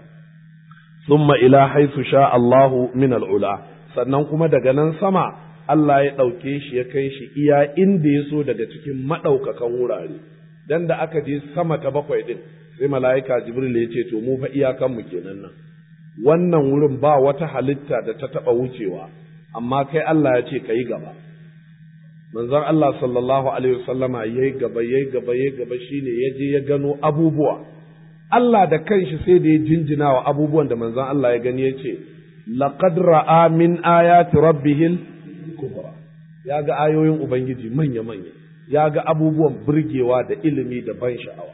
summa ila haisu sha Allahu min al'ula sannan kuma daga nan sama Allah ya ɗauke shi ya kai shi iya inda ya so daga cikin maɗaukakan wurare dan da aka je sama ta bakwai ɗin sai mala'ika jibril ya ce to mu fa iyakanmu kenan nan wannan wurin ba wata halitta da ta taɓa wucewa, amma kai Allah ya ce ka yi gaba. Manzon Allah sallallahu Alaihi wasallama ya yi gaba, ya yi gaba, ya yi gaba shi ne ya je ya gano abubuwa. Allah da kanshi sai da ya jinjina wa abubuwan da manzon Allah ya gani ya ce, Laqad ra'a min ayati rabbihil kubra. Ya ga ayoyin Ubangiji manya-manya, ya ga abubuwan burgewa da ilimi da ban sha'awa.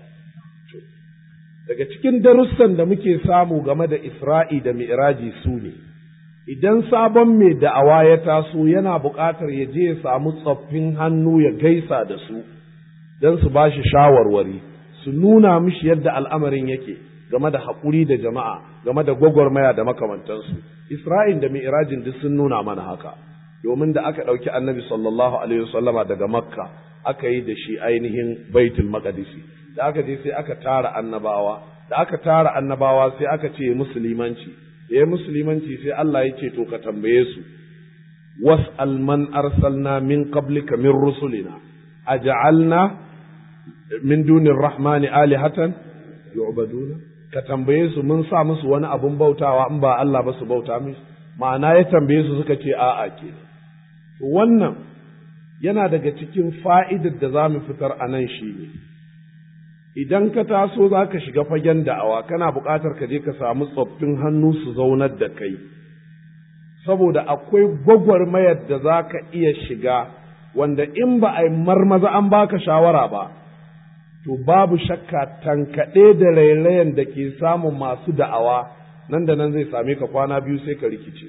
daga cikin darussan da muke samu game da Isra'i da Mi'raji su ne, idan sabon mai da'awa ya taso yana buƙatar ya je ya samu tsoffin hannu ya gaisa da su, don su ba shi shawarwari, su nuna mishi yadda al'amarin yake game da haƙuri da jama'a, game da gwagwarmaya da makamantansu. Isra'il da Mi'rajin duk sun nuna mana haka, domin da aka ɗauki annabi sallallahu Alaihi wasallama daga Makka, aka yi da shi ainihin Baitul Maqdisi. da aka je sai aka tara annabawa da aka tara annabawa sai aka ce musulmanci ya yi musulmanci sai Allah ya ce to ka tambaye su was'al man arsalna min qablika min rusulina aj'alna min dunir rahmani alihatan yu'baduna ka tambaye su mun sa musu wani abun bautawa in ba Allah ba su bauta musu ma'ana ya tambaye su suka ce a'a ke wannan yana daga cikin fa'idar da za mu fitar a nan shi ne idan ka taso za ka shiga fagen da'awa kana buƙatar ka je ka samu tsoffin hannu su zaunar da kai saboda akwai gwagwarmayar da za ka iya shiga wanda in ba a yi marmaza an baka shawara ba to babu shakka tankaɗe da rairayen da ke samun masu da'awa nan da nan zai same ka kwana biyu sai ka rikice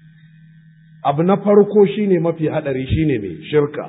abu na farko shine mafi haɗari shine mai shirka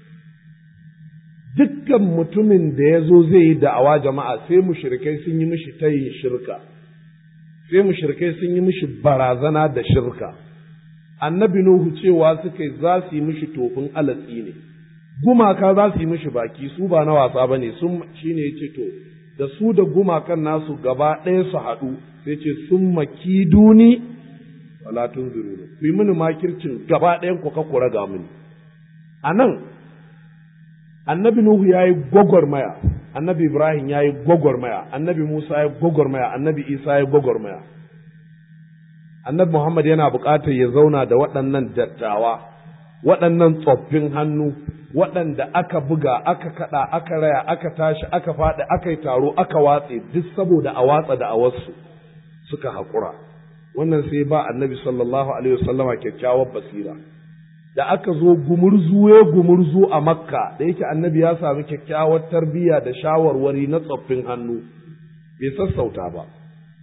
dukkan mutumin da ya zo zai yi da'awa jama'a sai mushrikai sun yi mishi tayin shirka sai mushrikai sun yi mishi barazana da shirka annabi nuhu cewa suka za su yi mishi tofin alatsi ne gumaka za su yi mishi baki su ba na wasa ba ne sun shine ya ce to da su da gumakan nasu gaba ɗaya su haɗu sai ce sun maki duni wala tun ku yi mini makircin gaba ɗayan ku ka kura ga mini a nan annabi Nuhu ya yi gwagwarmaya, annabi Ibrahim ya yi gwagwarmaya, annabi Musa ya yi gwagwarmaya, annabi Isa ya yi gwagwarmaya. Annabi Muhammad yana buƙatar ya zauna da waɗannan dattawa, waɗannan tsoffin hannu, waɗanda aka buga, aka kaɗa, aka raya, aka tashi, aka faɗi, aka yi taro, aka watse, duk saboda a watsa da a wasu suka haƙura. Wannan sai ba annabi sallallahu alaihi wasallama kyakkyawar basira. da aka zo gumurzu ya gumurzu a makka da yake annabi ya sami kyakkyawar tarbiyya da shawarwari na tsoffin hannu bai sassauta ba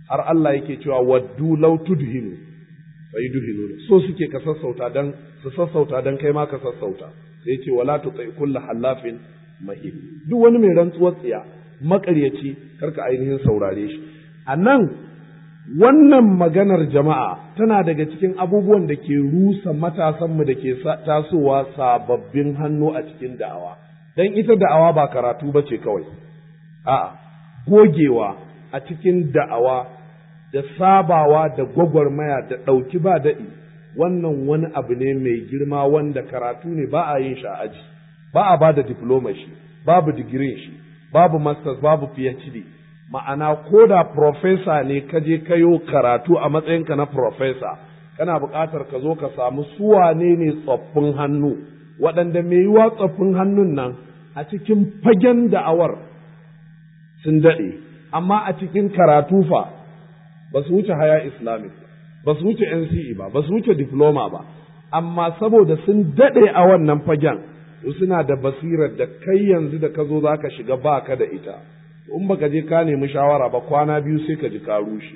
har Allah yake cewa waddu law tudhinu fa yudhinu so suke ka sassauta dan su sassauta dan kai ma ka sassauta sai ce wala tuti kullu halafin mahin duk wani mai rantsuwar tsiya makaryaci karka ainihin saurare shi a nan wannan maganar jama'a tana daga cikin abubuwan da ke rusa matasanmu da ke tasowa sababbin hannu a cikin da'awa don ita da'awa ba karatu ba ce kawai a'a gogewa a cikin da'awa da sabawa da gwagwarmaya da ɗauki ba daɗi wannan wani abu ne mai girma wanda karatu ne ba a yin shi a aji ba a ba da diploma shi babu digirin shi babu masters babu phd ma'ana ko da profesa ne ka je kayo karatu a matsayinka na profesa kana buƙatar ka zo ka samu suwane ne tsoffin hannu waɗanda mai yiwa tsoffin hannun nan a cikin fagen da'awar sun daɗe amma a cikin karatu fa ba su wuce haya islamic ba su wuce nce ba ba su wuce diploma ba amma saboda sun daɗe a wannan fagen to suna da basirar da kai yanzu da ka zo za ka shiga ba ka da ita in baka je ka nemi shawara ba kwana biyu sai ka ji ka rushe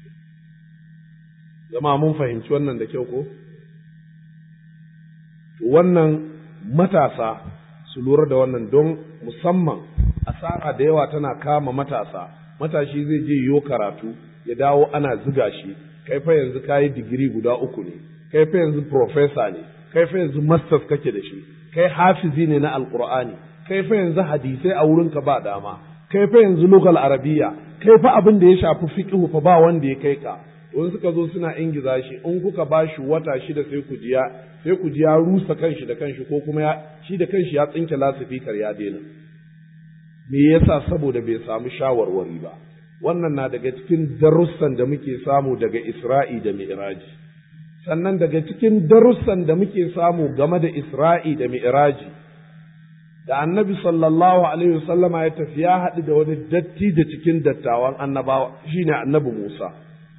zama mun fahimci wannan da kyau ko wannan matasa su lura da wannan don musamman asara da yawa tana kama matasa matashi zai je yiwo karatu ya dawo ana ziga shi kai fa yanzu ka yi digiri guda uku ne kai fa yanzu profesa ne kai fa yanzu masters kake da shi kai hafizi ne na alqur'ani kai fa yanzu hadisai a wurinka ba dama kai fa yanzu lugal arabiya kai fa abin da ya shafi fiqhu fa ba wanda ya kai ka to suka zo suna ingiza shi in kuka ba shi wata shida sai ku jiya sai ku ji ya rusa kanshi da kanshi ko kuma ya shi da kanshi ya tsinke lasifikar ya daina me yasa saboda bai samu shawarwari ba wannan na daga cikin darussan da muke samu daga Isra'i da Mi'raji sannan daga cikin darussan da muke samu game da Isra'i da Mi'raji da annabi sallallahu alaihi wasallama ya tafi ya haɗu da wani datti da cikin dattawan annabawa shine annabi Musa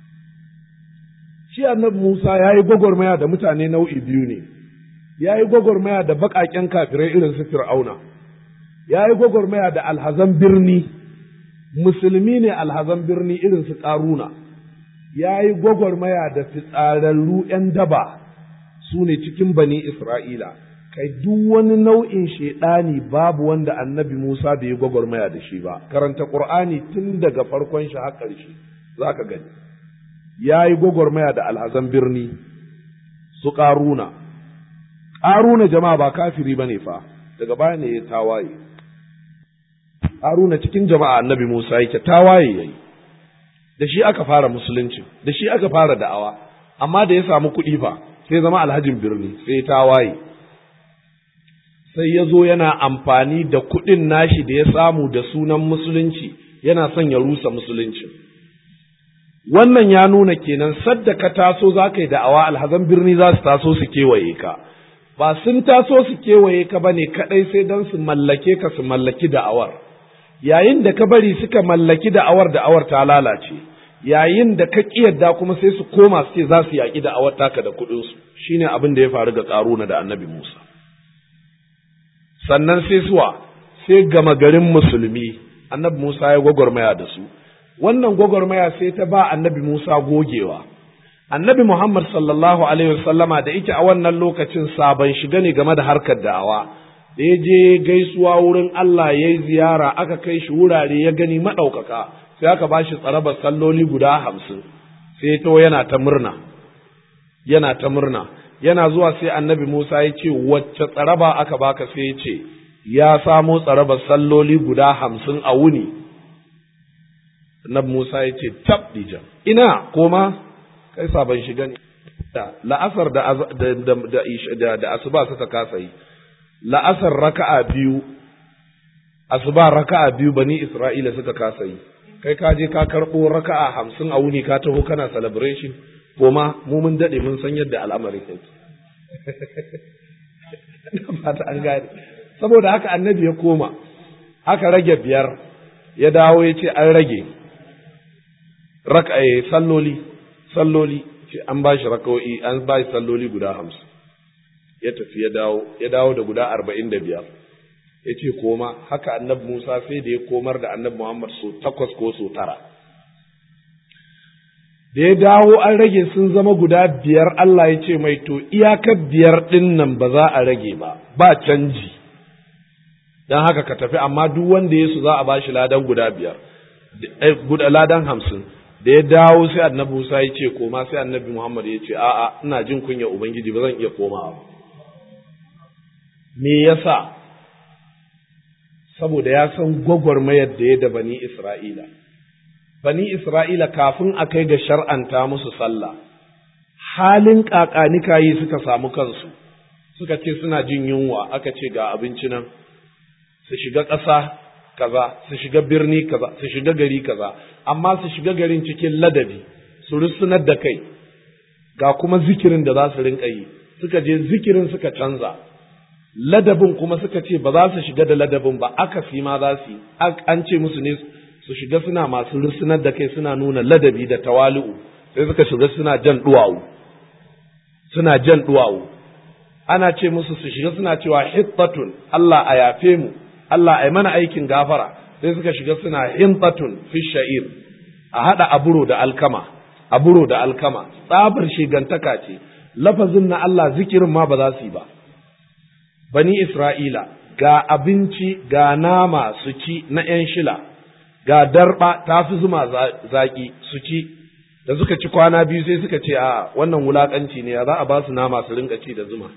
shi annabi Musa ya yi gwagwarmaya da mutane nau'i biyu ne ya yi gwagwarmaya da baƙaƙen kafirai irin su Fir'auna ya yi gwagwarmaya da alhazan birni musulmi ne alhazan birni irin su ƙaruna ya yi gwagwarmaya da fitsararru ‘yan daba su ne cikin bani Isra'ila, kai duk wani nau'in shaiɗani babu wanda annabi Musa bai yi gwagwarmaya da shi ba, karanta ƙur'ani tun daga farkon shi har ƙarshe za ka gani. Ya yi gwagwarmaya da alhazan birni su ƙaruna, ƙaruna jama'a ba kafiri ba ne fa, daga baya ne ya tawaye. Haruna cikin jama'a annabi Musa yake tawaye yayi da shi aka fara musulunci da shi aka fara da'awa amma da ya samu kuɗi fa sai zama alhajin birni sai tawaye sai ya zo yana amfani da kuɗin nashi da ya samu da sunan musulunci yana son ya rusa musulunci wannan ya nuna kenan sadda ka taso za ka yi da'awa alhazan birni za su taso su kewaye ka ba sun taso su kewaye ka ba ne kaɗai sai don su mallake ka su mallaki da'awar yayin da ka bari suka mallaki da'awar da'awar ta lalace yayin da ka kiyarda kuma sai su koma su ce za su yaƙi da'awar taka da kuɗinsu shine abin da ya faru ga ƙaruna da annabi Musa sannan sai suwa sai gama garin musulmi annabi Musa ya gwagwarmaya da su wannan gwagwarmaya sai ta ba annabi Musa gogewa annabi Muhammad sallallahu alaihi wasallama da yake a wannan lokacin sabon shiga ne game da harkar da'awa da ya je gaisuwa wurin Allah ya yi ziyara aka kai shi wurare ya gani maɗaukaka sai aka ba shi tsarabar salloli guda hamsin sai to yana ta murna yana ta murna yana zuwa sai annabi Musa ya ce wacce tsaraba aka baka sai ya ce ya samo tsarabar salloli guda hamsin a wuni annabi Musa ya ce tab dijan ina koma kai sabon shiga ne la'asar da da da asuba suka kasa yi la'asar raka'a biyu asuba raka'a biyu bani Isra'ila suka kasa yi kai ka je ka karɓo raka'a hamsin a wuni ka taho kana celebration koma mu mun daɗe mun san yadda al'amari yake fata an gane saboda haka annabi ya koma aka rage biyar ya dawo ya ce an rage raka'a salloli salloli ce an ba shi raka'o'i an ba shi salloli guda hamsin ya tafi ya dawo ya dawo da guda arba'in da biyar ya ce koma haka annabi Musa sai da ya komar da annabi Muhammad so takwas ko so tara da ya dawo an rage sun zama guda biyar Allah ya ce mai to iyakar biyar ɗin nan ba za a rage ba ba canji don haka ka tafi amma duk wanda ya su za a bashi ladan guda biyar ladan hamsin da ya dawo sai annabi Musa ya ce koma sai annabi Muhammad ya ce a'a ina jin kunya ubangiji ba zan iya komawa me yasa saboda ya san gwagwarmayar da ya da bani Isra'ila bani Isra'ila kafin a kai ga shar'anta musu sallah halin kakanikayi suka samu kansu suka ce suna jin yunwa aka ce ga abinci nan su shiga ƙasa kaza su shiga birni kaza su shiga gari kaza amma su shiga garin cikin ladabi su rusunar da kai ga kuma zikirin da za su rinka yi suka je zikirin suka canza ladabin kuma suka ce ba za su shiga da ladabin ba aka fi ma za su yi an ce musu ne su shiga suna masu rusunar da kai suna nuna ladabi da tawali'u sai suka shiga suna jan duwawu suna jan duwawu ana ce musu su shiga suna cewa hittatun Allah a yafe mu Allah ai mana aikin gafara sai suka shiga suna hintatun fi sha'ir a hada aburo da alkama aburo da alkama tsabar shigantaka ce lafazin na Allah zikirin ma ba za su yi ba bani Isra'ila ga abinci ga nama su ci na ‘yan shila ga darba ta fi zuma zaƙi su ci da suka ci kwana biyu sai suka ce a wannan wulaƙanci ne ya za a ba su nama su rinka ci da zuma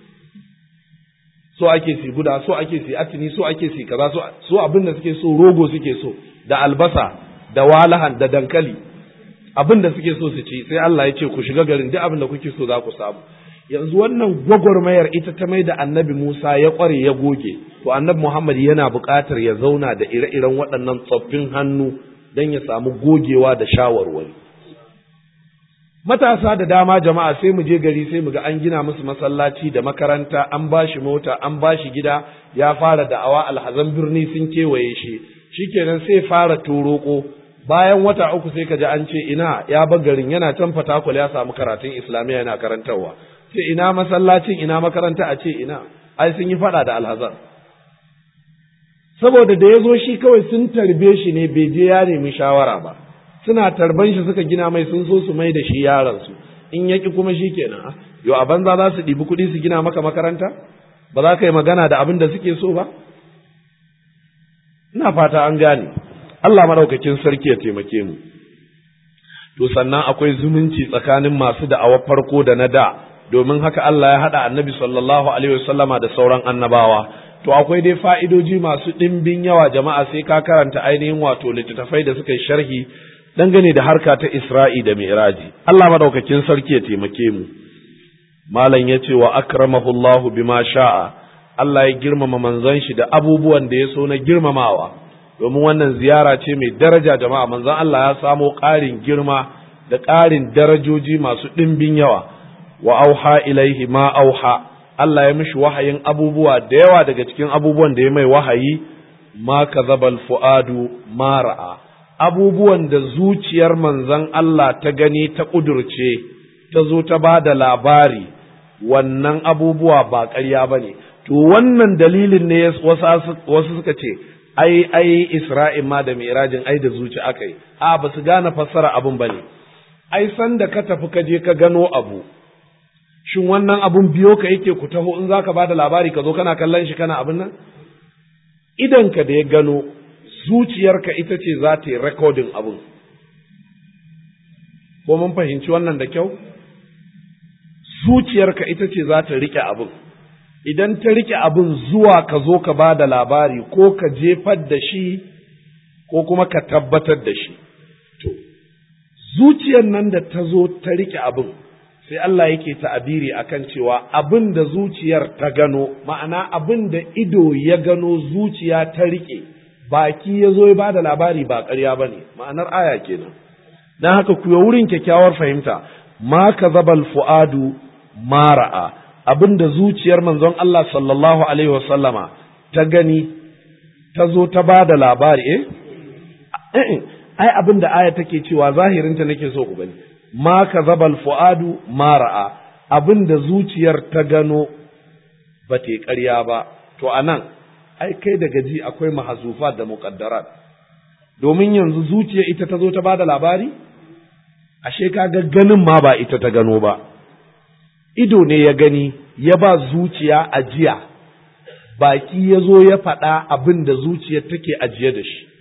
so ake si guda so ake si atini so ake si kaza so so abin da suke so rogo suke so da albasa da walahan da dankali abin da suke so su ci sai Allah ya ce ku shiga garin duk abin da kuke so za ku samu yanzu wannan gwagwarmayar ita ta mai da annabi Musa ya kware ya goge to annabi Muhammad yana buƙatar ya zauna da ire-iren waɗannan tsoffin hannu don ya samu gogewa da shawarwari matasa da dama jama'a sai mu je gari sai mu ga an gina musu masallaci da makaranta an ba shi mota an ba shi gida ya fara da'awa alhazan birni sun kewaye shi shikenan sai fara toroko bayan wata uku sai ka ji an ce ina ya bar garin yana can fatakul ya samu karatun islamiyya yana karantarwa sai ina masallacin ina makaranta a ce ina ai sun yi fada da alhazan saboda da ya zo shi kawai sun tarbe shi ne bai je ya nemi shawara ba suna tarban shi suka gina mai sun so su mai da shi yaransu in yaki kuma shi kenan yau a banza za su ɗibi kuɗi su gina maka makaranta ba za ka yi magana da abin da suke so ba ina fata an gane Allah madaukakin sarki ya taimake mu to sannan akwai zumunci tsakanin masu da'awar farko da na da domin haka Allah ya haɗa annabi sallallahu alaihi wasallama da sauran annabawa to akwai dai fa'idoji masu ɗimbin yawa jama'a sai ka karanta ainihin wato littattafai da suka yi sharhi dangane da harka ta Isra'i da Mi'raji. Allah madaukakin sarki ya taimake mu. Malam ya ce wa akramahullahu bima sha'a, Allah ya girmama manzon shi da abubuwan da ya so na girmamawa, domin wannan ziyara ce mai daraja jama'a manzon Allah ya samo ƙarin girma da ƙarin darajoji masu ɗimbin yawa, wa auha ilaihi ma auha, Allah ya mishi wahayin abubuwa da yawa daga cikin abubuwan da ya mai wahayi, ma kazabal fu'adu ma ra'a. abubuwan da zuciyar manzon Allah ta gani ta ƙudurce, ta zo ta ba da labari, wannan abubuwa ba ƙarya ba ne. To, wannan dalilin ne wasu suka ce, ai, ai, Isra'il ma da Mirajin ai da zuci aka yi, a ba su gane fassara abin ba ne. Ai, san da ka tafi ka je ka gano abu, shin wannan abun biyo ka yake ku taho in za ka ba da labari ka zo kana kallon shi kana abin nan? Idanka da ya gano, zuciyarka ita ce za ta yi rekodin abin. Ko mun fahimci wannan da kyau? Zuciyarka ita ce za ta riƙe abin. Idan ta riƙe abin zuwa ka zo ka ba da labari ko ka jefar da shi ko kuma ka tabbatar da shi. To, zuciyar nan da ta zo ta riƙe abin, sai Allah yake ta'abiri akan cewa abin da zuciyar ta gano, ma'ana abin da ido ya gano zuciya ta riƙe. baki ya zo ya ba da labari ba ƙarya ba ne ma'anar aya kenan don haka ku wurin kyakkyawar fahimta ma ka zabal fu'adu ma ra'a abin da zuciyar manzon Allah sallallahu alaihi wasallama ta gani ta zo ta ba da labari eh ai abin da aya take cewa zahirinta nake so ku gani ma ka zabal fu'adu ma ra'a abin da zuciyar ta gano ba ta ƙarya ba to anan ai kai da gaji akwai mahazufa da muqaddarat domin yanzu zuciya ita ta zo ta bada labari ashe kaga ganin ma ba ita ta gano ba ido ne ya gani ya ba zuciya ajiya baki ya zo ya faɗa abin da zuciyar take ajiye da shi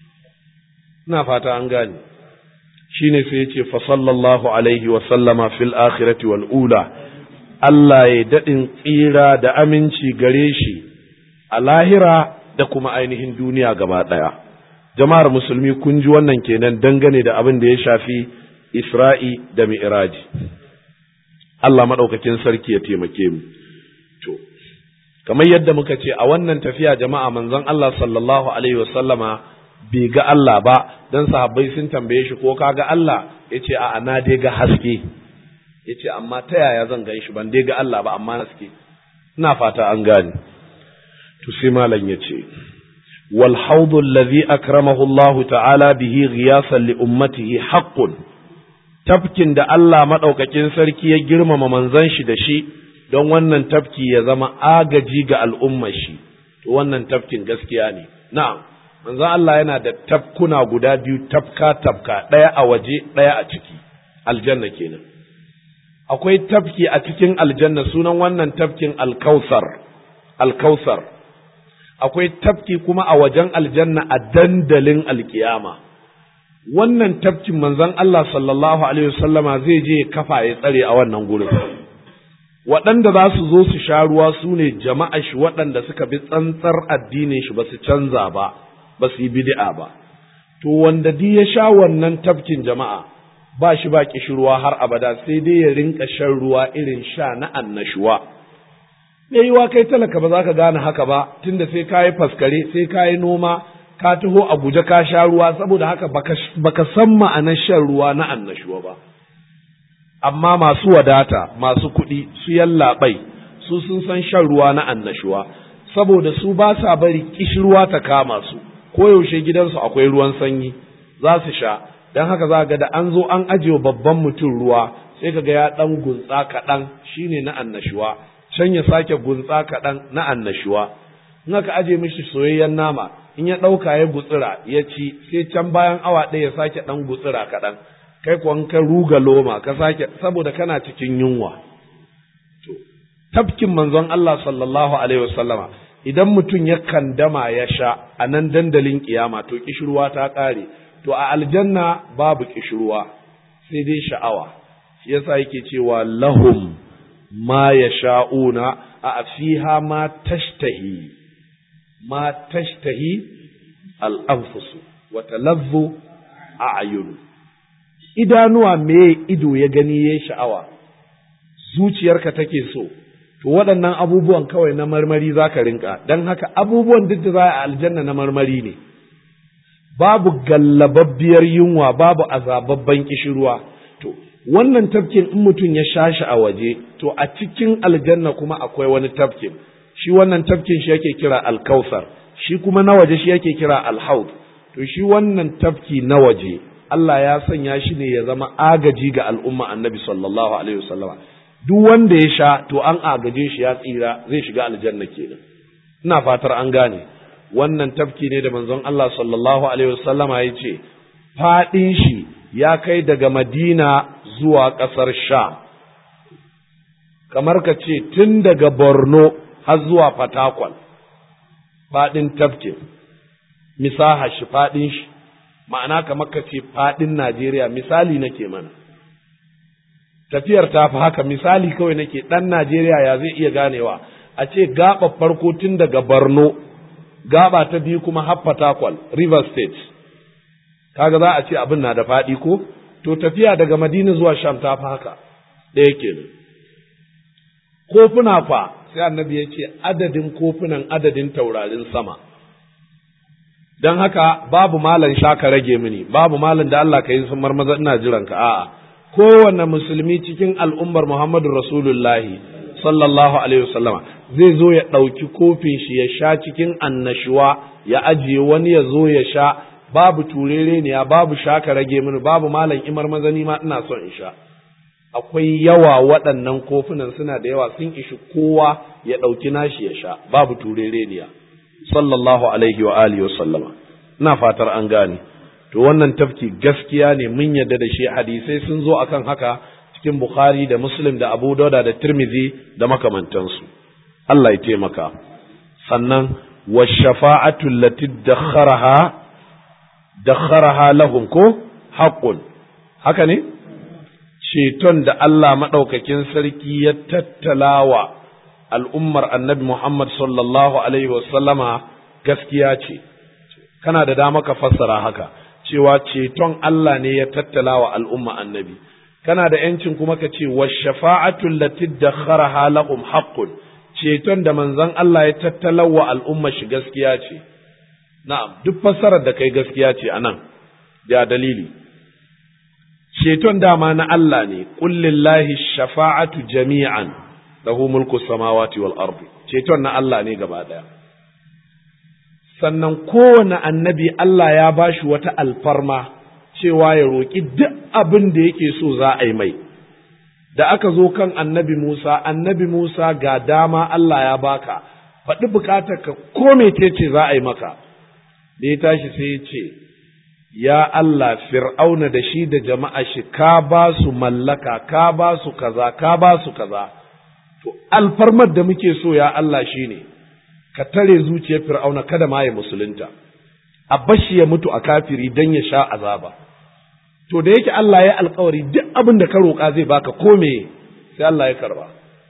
ina fata an gane shi ne sai ya ce fasallallahu alaihi wasallama fil akhirati wal ula Allah ya daɗin tsira da aminci gare shi a lahira da kuma ainihin duniya gaba ɗaya jama'ar musulmi kun ji wannan kenan dangane da abin da ya shafi isra'i da mi'raji Allah maɗaukakin sarki ya taimake mu to kamar yadda muka ce a wannan tafiya jama'a manzon Allah sallallahu alaihi wasallama bai ga Allah ba dan sahabbai sun tambaye shi ko ka ga Allah yace a'a na dai ga haske yace amma ta yaya zan gan shi ban dai ga Allah ba amma haske ina fata an gane to sai malam yace wal hawd alladhi akramahu Allah ta'ala bihi ghiyasan li ummatihi haqqun tafkin da Allah madaukakin sarki ya girmama manzon shi da shi don wannan tafki ya zama agaji ga al'ummar shi, to wannan tafkin gaskiya ne. Na'am, manzo Allah yana da tafkuna guda biyu tafka-tafka ɗaya a waje ɗaya a ciki, aljanna kenan. Akwai tafki a cikin aljanna sunan wannan tafkin alkausar, alkausar. Akwai tafki kuma a wajen aljanna a dandalin alkiyama. Wannan tafkin manzon Allah sallallahu Alaihi wasallama zai je kafa ya tsare a wannan gurin. waɗanda za su zo su sha ruwa su ne jama'a shi waɗanda suka bi tsantsar addinin shi ba su canza ba ba su yi bid'a ba to wanda di ya sha wannan tafkin jama'a ba shi ba kishirwa har abada sai dai ya rinka shan ruwa irin sha na annashuwa me yiwa kai talaka ba za ka gane haka ba tunda sai ka yi faskare sai ka yi noma ka taho a guje ka sha ruwa saboda haka baka san ma'anar shan ruwa na annashuwa ba amma masu wadata masu kuɗi su yallaɓai su sun san shan ruwa na annashuwa saboda su ba sa bari kishirwa ta kama su koyaushe gidansu akwai ruwan sanyi za su sha don haka za ga da an zo an ajiye babban mutum ruwa sai ka ga ya ɗan gunsa kaɗan shine na annashuwa can ya sake gunsa kaɗan na annashuwa in aka aje mishi soyayyen nama in ya ɗauka ya gutsira ya ci sai can bayan awa ɗaya ya sake ɗan gutsira kaɗan kai kuwa ka ruga loma ka sake saboda kana cikin yunwa to tafkin manzon Allah sallallahu alaihi wasallama idan mutum ya kandama ya sha a nan dandalin kiyama to kishirwa ta ƙare to a aljanna babu kishirwa sai dai sha'awa shi yasa yake cewa lahum ma yasha'una a fiha ma tashtahi ma tashtahi al-anfusu wa talazzu a'yunu idanuwa me ido ya gani ya sha'awa zuciyarka take so to waɗannan abubuwan kawai na marmari za ka rinka don haka abubuwan duk da za a aljanna na marmari ne babu gallababbiyar yunwa babu azababban kishirwa to wannan tafkin in mutum ya sha shi a waje to a cikin aljanna kuma akwai wani tafkin shi wannan tafkin shi yake kira alkausar shi kuma na waje shi yake kira alhaud to shi wannan tafki na waje Allah ya sanya shi ne ya zama agaji ga al'umma annabi sallallahu alaihi wasallama duk wanda ya sha to an agaje shi ya tsira zai shiga aljanna kenan ina fatar an gane wannan tafki ne da manzon Allah sallallahu alaihi wasallama ya ce faɗin shi ya kai daga Madina zuwa ƙasar Sha kamar ka ce tun daga Borno har zuwa Fatakwal faɗin tafkin misaha shi faɗin shi ma'ana kamar ka ce faɗin Najeriya misali nake mana tafiyar ta fi haka misali kawai nake ɗan Najeriya ya zai iya ganewa a ce gaba farko tun daga Borno gaba ta biyu kuma har Fatakwal River State kaga za a ce abin na da faɗi ko to tafiya daga Madina zuwa Sham ta fi haka ɗaya kenan kofuna fa sai annabi ya ce adadin kofunan adadin taurarin sama don haka babu malan shaka rage mini babu malan da Allah ka yi sun marmaza ina jiran ka a'a kowanne musulmi cikin al'ummar Muhammadu Rasulullahi sallallahu alaihi wasallama zai zo ya ɗauki kofin shi ya sha cikin annashuwa ya ajiye wani ya zo ya sha babu turere ne babu shaka rage mini babu malan imar mazani ma ina son in sha akwai yawa waɗannan kofunan suna da yawa sun ishi kowa ya ɗauki nashi ya sha babu turere ne sallallahu alaihi wa alihi wasallama ina fatar an gane to wannan tafki gaskiya ne mun yadda da shi hadisai sun zo akan haka cikin Bukhari da Muslim da Abu Dauda da Tirmidhi da makamantansu Allah ya taimaka sannan wa shafa'atu allati dakharaha dakharaha lahum ko haqqun haka ne ceton da Allah madaukakin sarki ya tattalawa al'ummar annabi Muhammad sallallahu alaihi wasallama gaskiya ce kana da dama ka fassara haka cewa ceton Allah ne ya tattalawa al'umma annabi kana da ‘yancin kuma ka ce, wa shafa'atun latid da kharaha lahum haqqun ceton da manzon Allah ya tattalawa al'umma shi gaskiya ce, na'am, duk fassarar da kai gaskiya ce a nan, da dalili. Ceton dama na Allah ne, ƙullillahi shafa'atu jami'an, lahu mulku samawati wal ardi ceton na Allah ne gaba ɗaya. Sannan kowane annabi Allah ya bashi wata alfarma. cewa ya roƙi duk abin da yake so za a yi mai. Da aka zo kan annabi Musa, annabi Musa ga dama Allah ya baka, faɗi bukatar ka ko ce za a yi maka. Da ya tashi sai ya ce, Ya Allah, Fir'auna da shi da jama'a shi, ka ba su mallaka, ka ba su kaza, ka ba su kaza. To, alfarmar da muke so ya Allah shi ne, ka tare zuciyar Fir'auna kada ma ya musulunta, a bashi ya mutu a kafiri don ya sha azaba. to da yake Allah ya alkawari duk abin da ka roƙa zai baka ko me sai Allah ya karba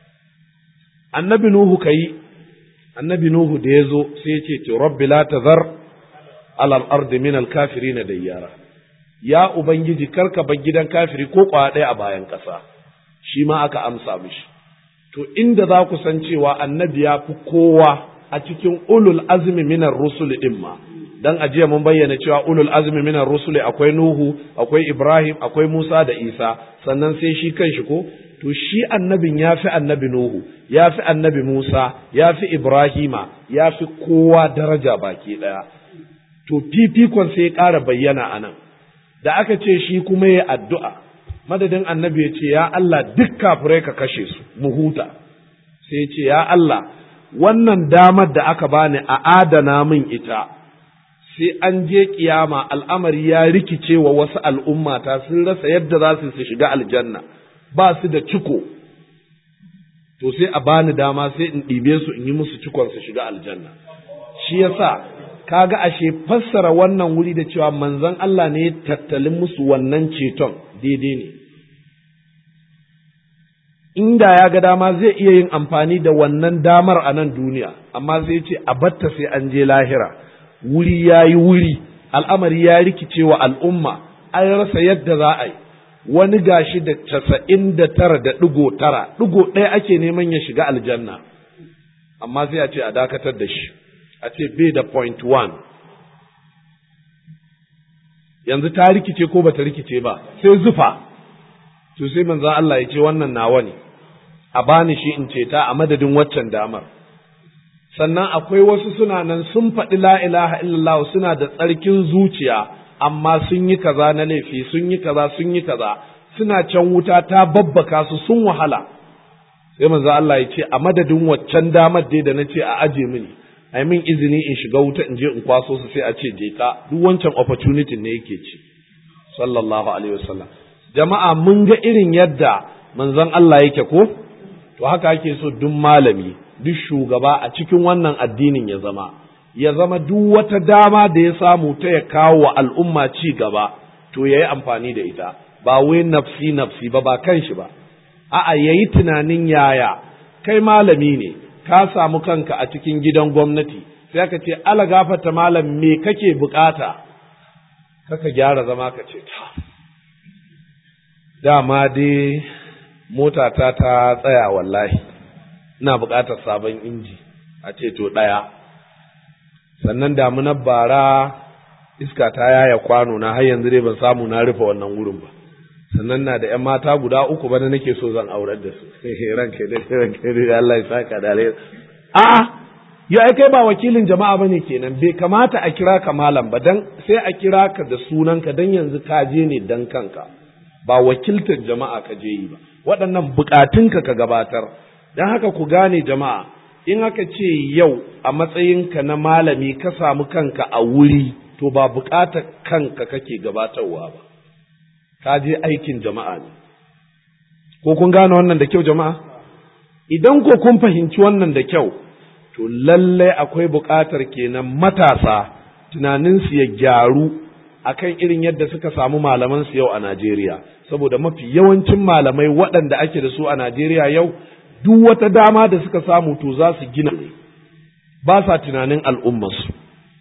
annabi nuhu kai annabi nuhu da ya zo sai ya ce ce rabbi la tazar ala al-ardi min al-kafirin dayyara ya ubangiji karka bar gidan kafiri ko kwa ɗaya a bayan ƙasa shi ma aka amsa mishi to inda za ku san cewa annabi ya fi kowa a cikin ulul azmi minar rusul din ma dan ajiya mun bayyana cewa ulul azmi minar rusuli akwai Nuhu, akwai Ibrahim, akwai Musa da Isa, sannan sai shi kanshi ko to shi annabin ya fi annabi Nuhu, ya fi annabi Musa, ya fi Ibrahima, ya fi kowa daraja baki ɗaya. To fifikon sai ya ƙara bayyana a nan, da aka ce shi kuma ya addu'a, madadin annabi ya ce, Ya Allah duk kafirai ka kashe su, mu huta. Sai ya ce, Ya Allah, wannan damar da aka bani a adana min ita, sai an je kiyama al'amari ya rikice wa wasu al'ummata sun rasa yadda za su su shiga aljanna ba su da ciko to sai a bani dama sai in ɗibe su in yi musu cikon su shiga aljanna shi yasa kaga ashe fassara wannan wuri da cewa manzon Allah ne ya tattalin musu wannan ceton daidai ne inda ya ga dama zai iya yin amfani da wannan damar a nan duniya amma zai ce a batta sai an je lahira wuri ya yi wuri al'amari ya rikice wa al'umma an rasa yadda za a yi wani gashi da casa'in da tara da ɗigo tara ɗigo ɗaya ake neman ya shiga aljanna amma sai a ce a dakatar da shi a ce bai da point one yanzu ta rikice ko ba ta rikice ba sai zufa to sai manzan Allah ya ce wannan nawa ne a bani shi in ce ta a madadin waccan damar sannan akwai wasu suna nan sun faɗi la ilaha illallah suna da tsarkin zuciya amma sun yi kaza na laifi sun yi kaza sun yi kaza suna can wuta ta babbaka su sun wahala sai manzo Allah ya ce a madadin waccan damar dai da na ce a aje mini ai min izini in shiga wuta in je in kwaso su sai a ce je ka duk wancan opportunity ne yake ci sallallahu alaihi wasallam jama'a mun ga irin yadda manzon Allah yake ko to haka ake so duk malami duk shugaba a cikin wannan addinin ya zama ya zama duk wata dama da ya samu ta ya kawo wa al'umma ci gaba to ya yi amfani da ita ba wai nafsi nafsi ba ba kan shi ba a'a ya yi tunanin yaya kai malami ne ka samu kanka a cikin gidan gwamnati sai ka ce ala gafata malam me kake bukata kaka gyara zama ka ce ta dama dai motata ta tsaya wallahi ina buƙatar sabon inji a ce to ɗaya sannan damunar bara iska ta yaya kwano na har yanzu dai ban samu na rufe wannan wurin ba sannan na da ƴan mata guda uku bana nake so zan aurar da su ranke da ranke da Allah ya saka da alheri a'a ya ai kai ba wakilin jama'a bane kenan bai kamata a kira ka malam ba dan sai a kira ka da sunanka dan yanzu ka je ne dan kanka ba wakiltar jama'a ka je yi ba waɗannan bukatunka ka gabatar don haka ku gane jama'a in aka ce yau a matsayinka na malami ka samu kanka a wuri to ba buƙatar kanka kake gabatarwa ba ka je aikin jama'a ne ko kun gane wannan da kyau jama'a idan ko kun fahimci wannan da kyau to lallai akwai buƙatar kenan matasa tunaninsu ya gyaru akan irin yadda suka samu malaman su yau a Najeriya saboda mafi yawancin malamai waɗanda ake da su a Najeriya yau duk wata dama da suka samu to za su gina ba sa tunanin al'ummarsu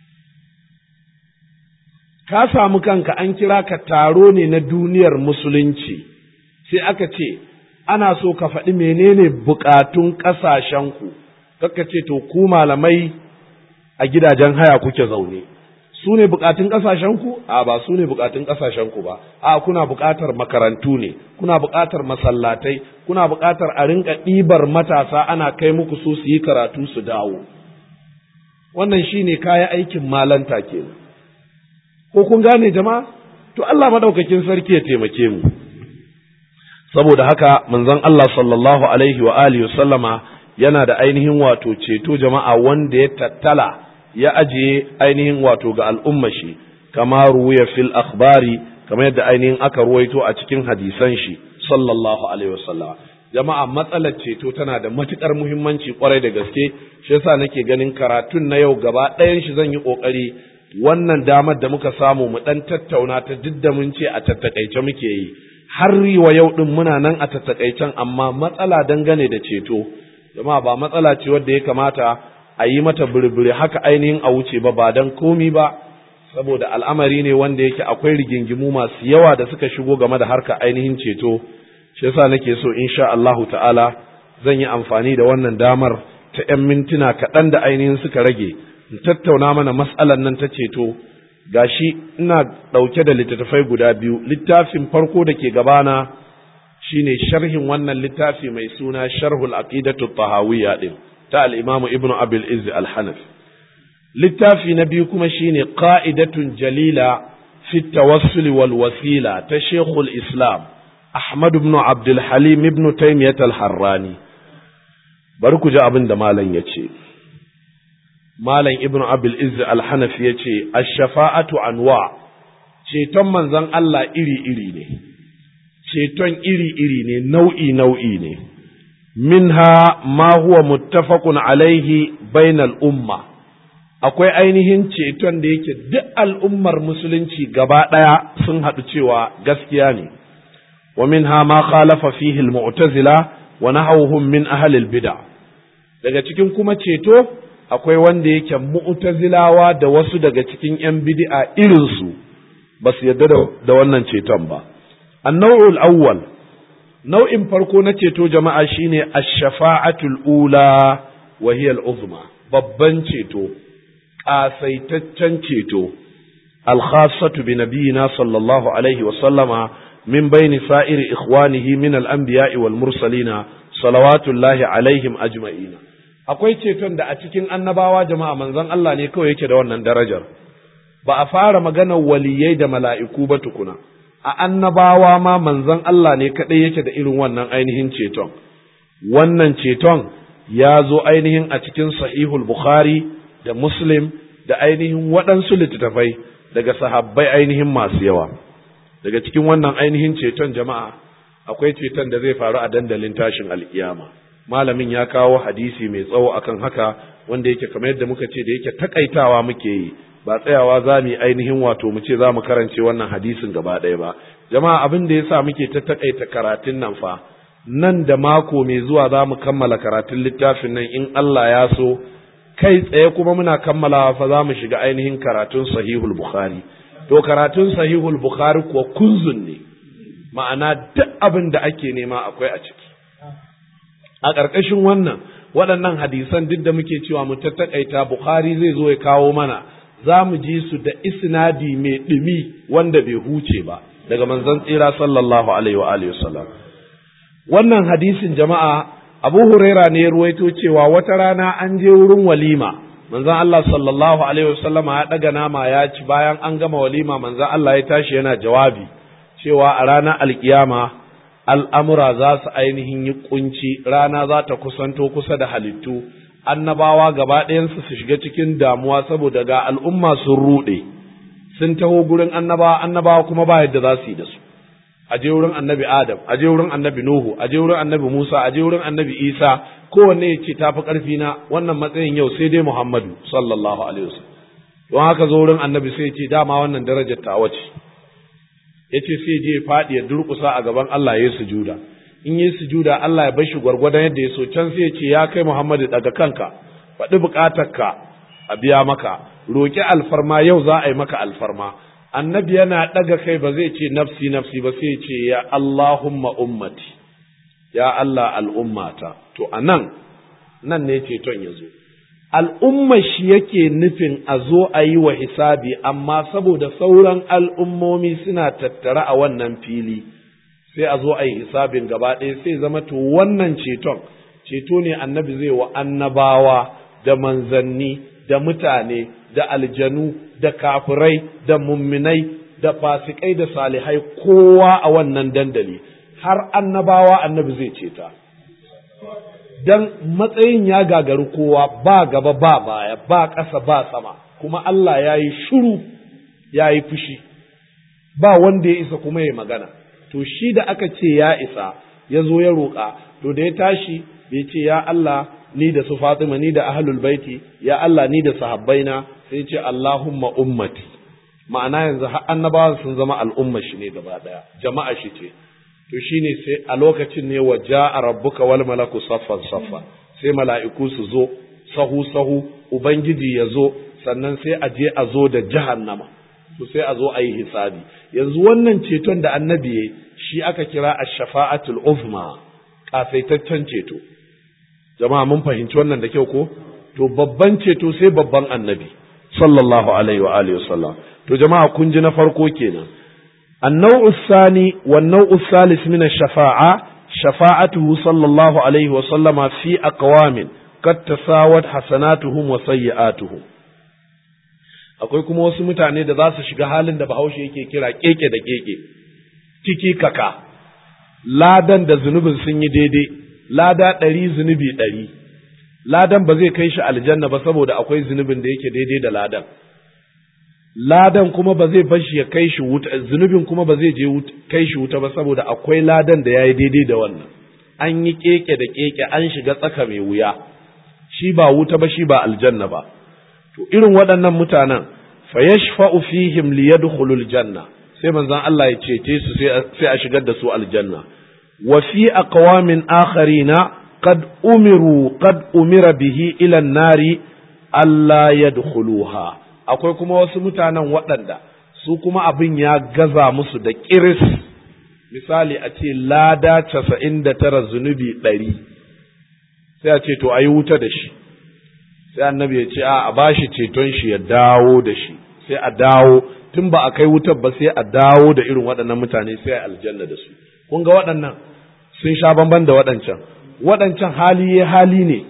ka samu kanka an kira ka taro ne na duniyar musulunci sai aka ce ana so ka faɗi menene bukatun ƙasashenku kaka ce to ku malamai a gidajen haya kuke zaune su ne bukatun ƙasashenku a ba su ne bukatun ƙasashenku ba a kuna bukatar makarantu ne kuna bukatar masallatai kuna bukatar a rinka ɗibar matasa ana kai muku su su yi karatu su dawo wannan shine kaya aikin malanta kenan ko kun gane jama'a to Allah madaukakin sarki ya taimake mu saboda haka manzon Allah sallallahu alaihi wa alihi sallama yana da ainihin wato ceto jama'a wanda ya tattala ya ajiye ainihin wato ga al'umma shi kama ruwaya fil akhbari kamar yadda ainihin aka ruwaito a cikin hadisan shi sallallahu alaihi wasallam jama'a matsalar ceto tana da matukar muhimmanci kwarai da gaske shi yasa nake ganin karatun na yau gaba ɗayan shi zan yi kokari wannan damar da muka samu mu dan tattauna ta duk da mun ce a tattakaice muke yi har wa yau din muna nan a tattakaicen amma matsala dangane da ceto jama'a ba matsala ce wadda ya kamata a yi mata birbiri haka ainihin a wuce ba ba don komi ba saboda al'amari ne wanda yake akwai rigingimu masu yawa da suka shigo game da harka ainihin ceto shi yasa nake so insha Allahu ta'ala zan yi amfani da wannan damar ta ‘yan mintuna kaɗan da ainihin suka rage in tattauna mana matsalan nan ta ceto gashi ina ɗauke da littattafai guda biyu littafin farko da ke gabana shine sharhin wannan littafi mai suna sharhul aqidatu tahawiyya din ta al-imamu ibnu abil izz al-hanafi littafi na biyu kuma shine qa'idatun jalila fi tawassul wal wasila ta shaykhul islam ahmad ibn abdul halim ibn taymiyah al-harrani bari ku ji abin da malam yace malam ibn abil izz al-hanafi yace ash-shafa'atu anwa ceton manzon Allah iri iri ne ceton iri-iri ne nau'i-nau'i ne minha ma huwa muttafaqun alaihi bainal umma akwai ainihin ceton da yake duk al'ummar musulunci gaba ɗaya sun haɗu cewa gaskiya ne wa minha ma khalafa fihi al-mu'tazila wa nahawhum min ahli al-bid'a daga cikin kuma ceto akwai wanda yake mu'tazilawa da wasu daga cikin 'yan bid'a irinsu ba su yarda da wannan ceton ba النوع الأول نوع فرقو نتيتو جماعة شيني الشفاعة الأولى وهي العظمى babban ceto ƙasaitaccen ceto alkhassatu bi nabiyina sallallahu alaihi wa sallama min baini sa'iri ikhwanihi min al-anbiya'i wal mursalina salawatullahi alaihim ajma'ina akwai ceton da a cikin annabawa jama'a manzon Allah ne kawai yake da wannan darajar ba a fara maganar waliyai da mala'iku ba tukuna a annabawa ma manzon Allah ne kaɗai yake da irin wannan ainihin ceton. Wannan ceton ya zo ainihin a cikin sahihul Bukhari da Muslim da ainihin waɗansu littattafai daga sahabbai ainihin masu yawa. Daga cikin wannan ainihin ceton jama'a akwai ceton da zai faru a dandalin tashin alkiyama. Malamin ya kawo hadisi mai tsawo akan haka wanda yake kamar yadda muka ce da yake takaitawa muke yi. ba tsayawa za mu yi ainihin wato mu ce za mu karance wannan hadisin gaba ɗaya ba jama'a abin da ya sa muke ta taƙaita karatun nan fa nan da mako mai zuwa za mu kammala karatun littafin nan in Allah ya so kai tsaye kuma muna kammalawa fa za mu shiga ainihin karatun sahihul bukhari to karatun sahihul bukhari kuwa kunzun ne ma'ana duk abin da ake nema akwai a ciki a ƙarƙashin wannan waɗannan hadisan duk da muke cewa mu ta taƙaita bukhari zai zo ya kawo mana za mu ji su da isnadi mai ɗumi wanda bai huce ba daga manzon tsira sallallahu alaihi wa alihi wasallam wannan hadisin jama'a Abu Huraira ne ya ruwaito cewa wata rana an je wurin walima manzon Allah sallallahu alaihi wasallam ya daga nama ya ci bayan an gama walima manzon Allah ya tashi yana jawabi cewa a ranar alkiyama al'amura za su ainihin yi kunci rana za ta kusanto kusa da halittu annabawa gaba ɗayansu su shiga cikin damuwa saboda ga al'umma sun ruɗe sun taho gurin annabawa annabawa kuma ba yadda za su yi da su a je wurin annabi adam a je wurin annabi nuhu a je wurin annabi musa a je wurin annabi isa kowanne ya ce tafi karfi na wannan matsayin yau sai dai muhammadu sallallahu alaihi wasallam don haka zo wurin annabi sai ya ce dama wannan darajar ta wace ya ce sai je faɗi ya durƙusa a gaban Allah ya yi sujuda in yi sujuda Allah ya bashi gwargwadon yadda ya so can sai ya ce ya kai muhammadu daga kanka faɗi buƙatarka a biya maka roƙi alfarma yau za a yi maka alfarma annabi yana ɗaga kai ba zai ce nafsi nafsi ba sai ce ya Allahumma ummati ya Allah al'ummata to a nan nan ne ceton ya zo al'umma shi yake nufin a zo a yi wa hisabi amma saboda sauran al'ummomi suna tattara a wannan fili sai a zo a yi hisabin gaba ɗaya sai zama to wannan ceton ceto ne annabi zai wa annabawa da manzanni da mutane da aljanu da kafirai da mumminai da fasikai da salihai kowa a wannan dandali har annabawa annabi zai ceta dan matsayin ya gagari kowa ba gaba ba baya ba ƙasa ba sama kuma Allah ya yi shuru ya yi fushi ba wanda ya isa kuma ya magana to shi da aka ce ya isa ya zo ya roƙa to da ya tashi bai ce ya Allah ni da su Fatima ni da ahlul baiti ya Allah ni da sahabbaina sai ce Allahumma ummati ma'ana yanzu har annabawan sun zama al'umma shi ne gaba daya jama'a shi ce to shine sai a lokacin ne wa ja'a rabbuka wal malaku saffan saffa sai mala'iku su zo sahu sahu ubangiji ya zo sannan sai a je a zo da jahannama to sai a zo a yi hisabi yanzu wannan ceton da annabi ya shi aka kira ash-shafa'atul uzma kasaitaccen ceto jama'a mun fahimci wannan da kyau ko to babban ceto sai babban annabi sallallahu alaihi wa alihi wasallam to jama'a kun ji na farko kenan النوع الثاني والنوع الثالث من الشفاعة شفاعته صلى الله عليه وسلم في أقوام قد تساوت حسناتهم وسيئاتهم akwai kuma wasu mutane da za su shiga halin da bahaushe yake kira keke da keke ciki kaka ladan da zunubin sun yi daidai lada ɗari zunubi ɗari ladan ba zai kai shi aljanna ba saboda akwai zunubin da yake daidai da ladan ladan kuma ba zai bar shi ya kai shi wuta zunubin kuma ba zai je kai shi wuta ba saboda akwai ladan da yayi daidai da wannan an yi keke da keke an shiga tsaka mai wuya shi ba wuta ba shi ba aljanna ba to irin waɗannan mutanen fa yashfa'u fihim liyadkhulul janna sai manzon Allah ya cece su sai a shigar da su aljanna wa fi aqwamin akharina qad umiru qad umira bihi ila an-nari alla yadkhuluha akwai kuma wasu mutanen waɗanda su kuma abin ya gaza musu da ƙiris misali a ce lada casa'in da tara zunubi ɗari sai a ce to a yi wuta da shi sai annabi ya ce a ba shi ceton shi ya dawo da shi sai a dawo tun ba a kai wutar ba sai a dawo da irin waɗannan mutane sai a aljanna da su kun ga waɗannan sun sha bamban da waɗancan waɗancan hali ya hali ne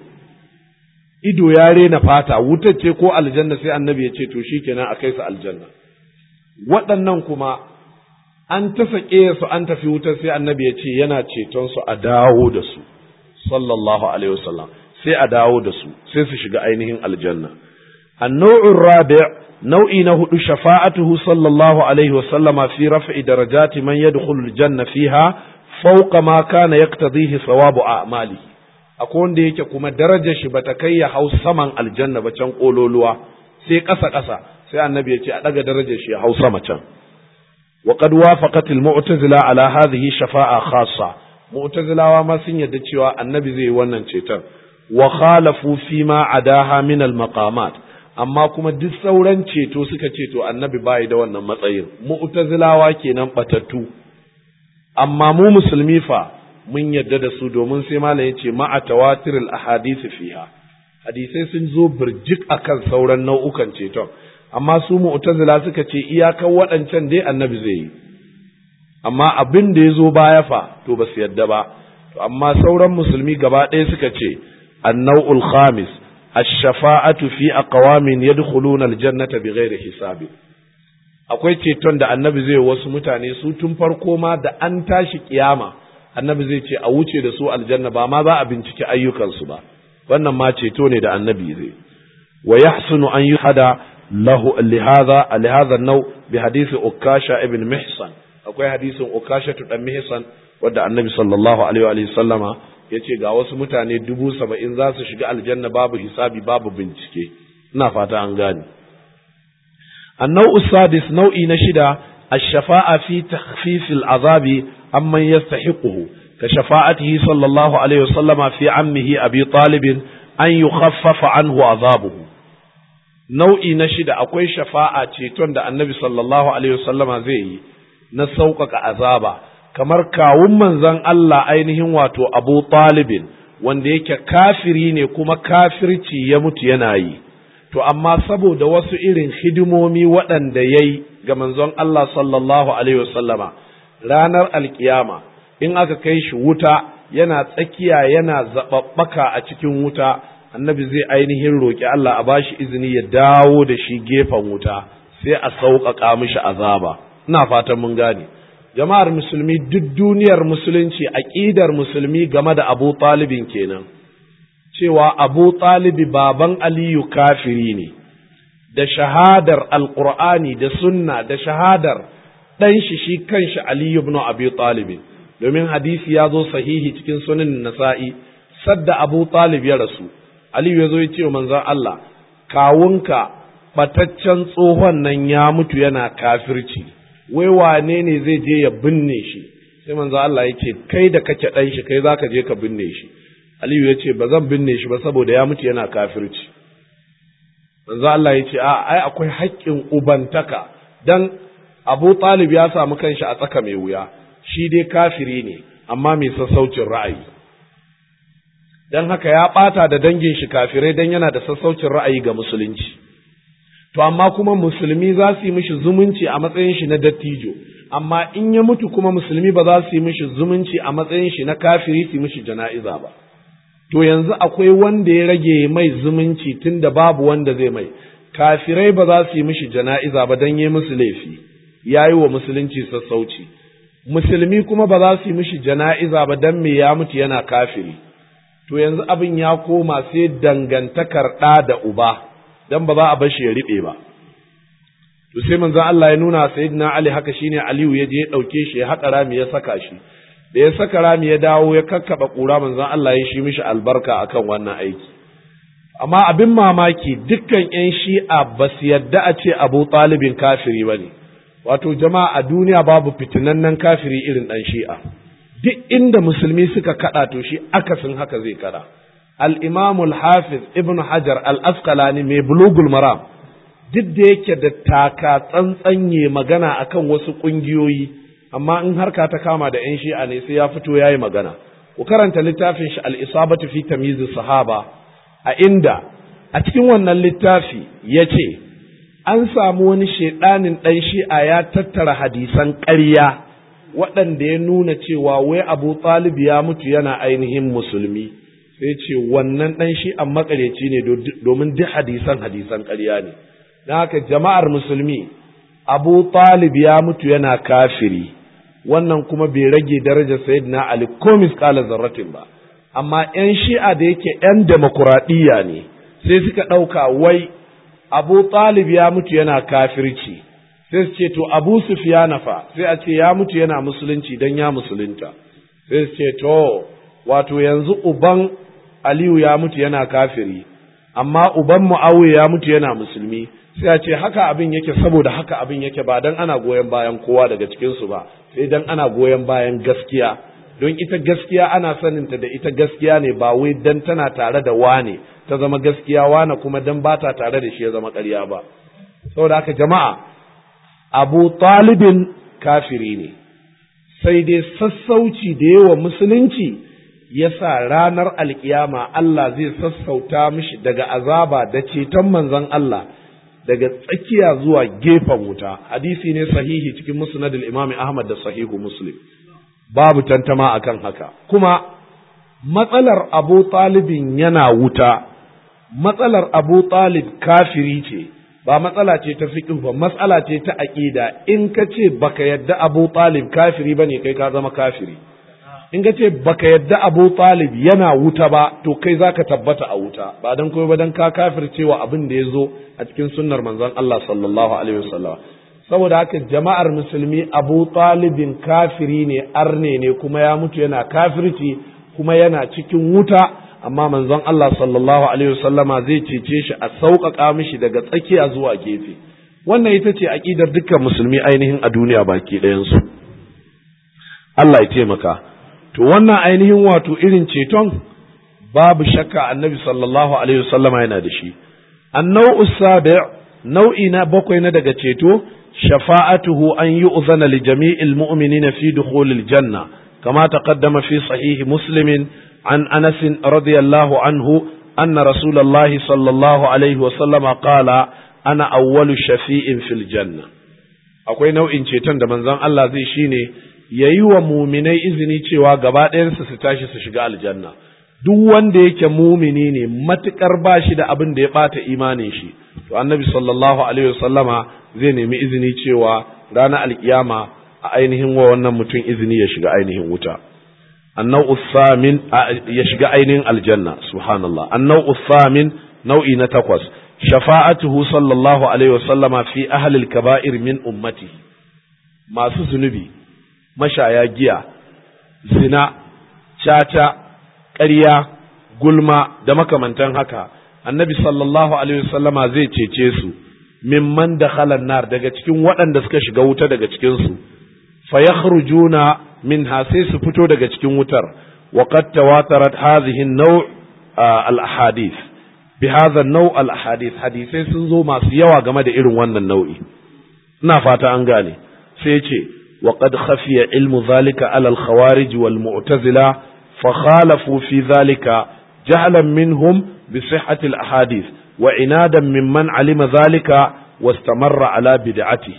ido ya rena fata wutar ce ko aljanna sai annabi ya ce to shikenan a kai su aljanna waɗannan kuma an ta sake su an tafi wutar sai annabi ya ce yana ceton su a dawo da su sallallahu alaihi wasallam sai a dawo da su sai su shiga ainihin aljanna annau'ur rabi' nau'i na hudu shafa'atuhu sallallahu alaihi wasallama fi raf'i darajati man yadkhulu aljanna fiha fawqa ma kana yaqtadihi thawabu a'malihi akwai wanda yake kuma darajar shi bata kai ya hau saman aljanna ba can kololuwa sai ƙasa ƙasa sai annabi ya ce a ɗaga darajar shi ya hau sama can wa qad wafaqat al mu'tazila ala hadhihi shafa'a khassa mu'tazilawa ma sun yadda cewa annabi zai yi wannan ceton wa khalafu fi ma adaha min al maqamat amma kuma duk sauran ceto suka ce to annabi bai da wannan matsayin mu'tazilawa kenan batattu amma mu musulmi fa mun yadda da su domin sai malam ya ce ma'a tawatiril ahadisi fiha hadisai sun zo birjik akan sauran nau'ukan ceton amma su mu'tazila suka ce iyakan waɗancan dai annabi zai yi amma abin da ya zo baya fa to ba su yadda ba to amma sauran musulmi gaba ɗaya suka ce annau'ul khamis ash-shafa'atu fi aqwamin yadkhuluna al-jannata bighairi hisabi akwai ceton da annabi zai wasu mutane su tun farko ma da an tashi kiyama annabi zai ce a wuce da su aljanna ba ma za a binciki ayyukansu ba wannan ma ceto ne da annabi zai wa yahsunu an yuhada lahu lihaza lihaza nau bi hadisi ukasha ibn mihsan akwai hadisin ukasha dan mihsan wanda annabi sallallahu alaihi wa sallama yace ga wasu mutane dubu saba'in za su shiga aljanna babu hisabi babu bincike ina fata an gane النوع السادس نوع نشدة الشفاعة في تخفيف العذاب عمن يستحقه كشفاعته صلى الله عليه وسلم في عمه أبي طالب أن يخفف عنه عذابه نوع نشدة أكوي شفاعة تيتون النبي صلى الله عليه وسلم زي نسوقك عذابا kamar kawun manzon Allah ainihin wato Abu Talibin wanda yake kafiri ne kuma kafirci ya mutu yana yi to amma saboda wasu irin hidimomi waɗanda ya yi ga manzon Allah sallallahu Alaihi wasallama ranar alkiyama in aka kai shi wuta yana tsakiya yana zaɓaɓɓaka a cikin wuta annabi zai ainihin roƙi Allah a bashi izini ya dawo da shi gefen wuta sai a sauƙaƙa mishi azaba ina fatan mun gane jama'ar musulmi duk duniyar musulunci aƙidar musulmi game da abu talibin kenan cewa abu talibi baban aliyu kafiri ne da shahadar alƙur'ani da sunna da shahadar ɗan shi shi kanshi aliyu ibn abi talibin domin hadisi ya zo sahihi cikin sunan nasa'i sadda abu talib ya rasu aliyu ya zo ya ce wa manzon Allah kawunka bataccen tsohon nan ya mutu yana kafirci wai wane ne zai je ya binne shi sai manzon Allah ya ce kai da kake ɗan shi kai zaka je ka binne shi Aliyu ya ce ba zan binne shi ba saboda ya mutu yana kafirci. Manzo Allah ya ce a ai akwai haƙƙin ubantaka dan Abu Talib ya samu kanshi a tsaka mai wuya shi dai kafiri ne amma mai sassaucin ra'ayi. Dan haka ya ɓata da dangin shi kafirai dan yana da sassaucin ra'ayi ga musulunci. To amma kuma musulmi za su yi mishi zumunci a matsayin shi na dattijo, amma in ya mutu kuma musulmi ba za su yi mishi zumunci a matsayin shi na kafiri su yi mishi jana'iza ba. to yanzu akwai wanda ya rage mai zumunci tun da babu wanda zai mai kafirai ba za su yi mishi jana'iza ba don yi musu laifi ya yi wa musulunci sassauci musulmi kuma ba za su yi mishi jana'iza ba don me ya mutu yana kafiri to yanzu abin ya koma sai dangantakar ɗa da uba don ba za a bar shi ya riɓe ba to sai manzon Allah ya nuna sayyidina Ali haka shine Aliyu ya je ya ɗauke shi ya haƙa rami ya saka shi da ya saka rami ya dawo ya kakkaba ƙura manzon Allah ya shi mishi albarka akan wannan aiki amma abin mamaki dukkan ƴan shi'a ba su yadda a ce Abu Talibin kafiri ba ne wato jama'a a duniya babu fitinannen kafiri irin ɗan shi'a duk inda musulmi suka kaɗa to shi akasin haka zai kaɗa al-imam al-hafiz ibn hajar al-asqalani mai bulugul maram duk da yake da taka tsantsanye magana akan wasu ƙungiyoyi amma in harka ta kama da 'yan shi'a ne sai ya fito ya yi magana ku karanta littafin shi al'isabatu fi tamizu sahaba a inda a cikin wannan littafi ya ce an samu wani shaidanin ɗan shi'a ya tattara hadisan ƙarya waɗanda ya nuna cewa wai abu talib ya mutu yana ainihin musulmi sai ce wannan ɗan shi'an makareci ne domin duk hadisan hadisan ƙarya ne don haka jama'ar musulmi abu talib ya mutu yana kafiri wannan kuma bai rage darajar sayyidina Ali ko misƙala zarratin ba amma ƴan shi'a da yake ƴan demokuraɗiyya ne sai suka ɗauka wai Abu Talib ya mutu yana kafirci sai su ce to Abu Sufyan fa sai a ce ya mutu yana musulunci dan ya musulunta sai su ce to wato yanzu uban Aliyu ya mutu yana kafiri amma uban Muawiya ya mutu yana musulmi sai a ce haka abin yake saboda haka abin yake ba dan ana goyon bayan kowa daga cikin su ba sai dan ana goyon bayan gaskiya don ita gaskiya ana saninta da ita gaskiya ne ba wai dan tana tare da wane ta zama gaskiya wane kuma dan ba ta tare da shi ya zama ƙarya ba saboda haka jama'a abu talibin kafiri ne sai dai sassauci da yawa musulunci ya sa ranar alkiyama Allah zai sassauta mishi daga azaba da ceton manzon Allah daga tsakiya zuwa gefen wuta hadisi ne sahihi cikin musnadul imami ahmad da sahihu muslim babu tantama akan haka kuma matsalar abu talibin yana wuta matsalar abu talib kafiri ce ba matsala ce ta fiqh ba matsala ce ta aqida in ka ce baka yadda abu talib kafiri bane kai ka zama kafiri in ka ce baka yadda Abu Talib yana wuta ba to kai zaka tabbata a wuta ba dan koyi ba dan ka kafircewa abin da ya zo a cikin sunnar manzon Allah sallallahu alaihi wasallam saboda haka jama'ar musulmi Abu Talibin kafiri ne arne ne kuma ya mutu yana kafirci kuma yana cikin wuta amma manzon Allah sallallahu alaihi wasallama zai cece shi a sauƙaƙa mishi daga tsakiya zuwa gefe wannan ita ce aƙidar dukkan musulmi ainihin a duniya baki ɗayansu Allah ya taimaka to wannan ainihin wato irin ceton babu shakka annabi sallallahu alaihi wasallama yana da shi annau sabi nau'i na bakwai na daga ceto shafa'atuhu an yu'zana li jami'il mu'minina fi dukhulil janna kama taqaddama fi sahihi muslimin عن أنس رضي الله عنه أن رسول الله صلى الله عليه وسلم قال أنا أول شفيء في الجنة akwai nau'in ceton da manzon Allah zai shine yayi wa muminai izini cewa gaba ɗayansu su tashi su shiga aljanna duk wanda yake mumini ne matukar ba shi da abin da ya ɓata imanin shi to annabi sallallahu alaihi wasallama zai nemi izini cewa ranar alkiyama a ainihin wa wannan mutum izini ya shiga ainihin wuta النوع الثامن يشجع عين الجنة سبحان الله النوع الثامن نوع نتقص شفاعته صلى الله عليه وسلم في أهل الكبائر من أمته ما سنبي مشايا جيا زنا شاتا ƙarya gulma da makamantan haka annabi sallallahu alaihi wasallama zai cece su mimman da nar daga cikin waɗanda suka shiga wuta daga cikinsu fa yakhrujuna منها سيس فتو daga cikin wutar وقد تواترت هذه النوع الاحاديث بهذا النوع الاحاديث hadisai sun zo masu yawa game da irin wannan nau'i ina fata an gane sai yace وقد خفي علم ذلك على الخوارج والمعتزلة فخالفوا في ذلك جهلا منهم بصحة الأحاديث وعنادا ممن علم ذلك واستمر على بدعته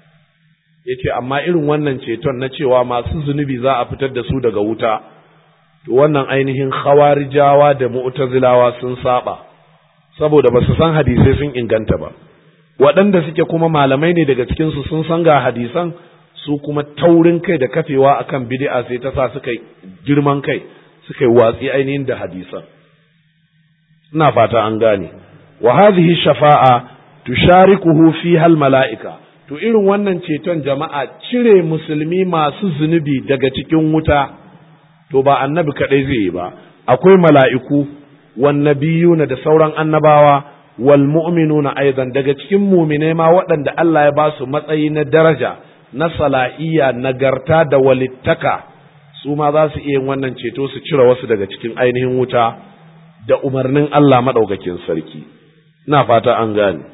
yace amma irin wannan ceton na cewa masu zunubi za a fitar da su daga wuta to wannan ainihin khawarijawa da mu'tazilawa sun saba saboda ba su san hadisai sun inganta ba waɗanda suke kuma malamai ne daga cikin su sun san ga hadisan su kuma taurin kai da kafewa akan bid'a sai ta sa suka girman kai suka yi watsi ainihin da hadisan ina fata an gane wa hadhihi shafa'a tusharikuhu fiha al mala'ika to irin wannan ceton jama'a cire musulmi masu zunubi daga cikin wuta to ba annabi kadai zai yi ba akwai mala'iku wan nabiyuna da sauran annabawa wal mu'minuna aidan daga cikin mu'minai ma waɗanda Allah ya ba su matsayi na daraja na salahiyya nagarta da walittaka su ma za su iya yin wannan ceto su cire wasu daga cikin ainihin wuta da umarnin Allah madaukakin sarki ina fata an gane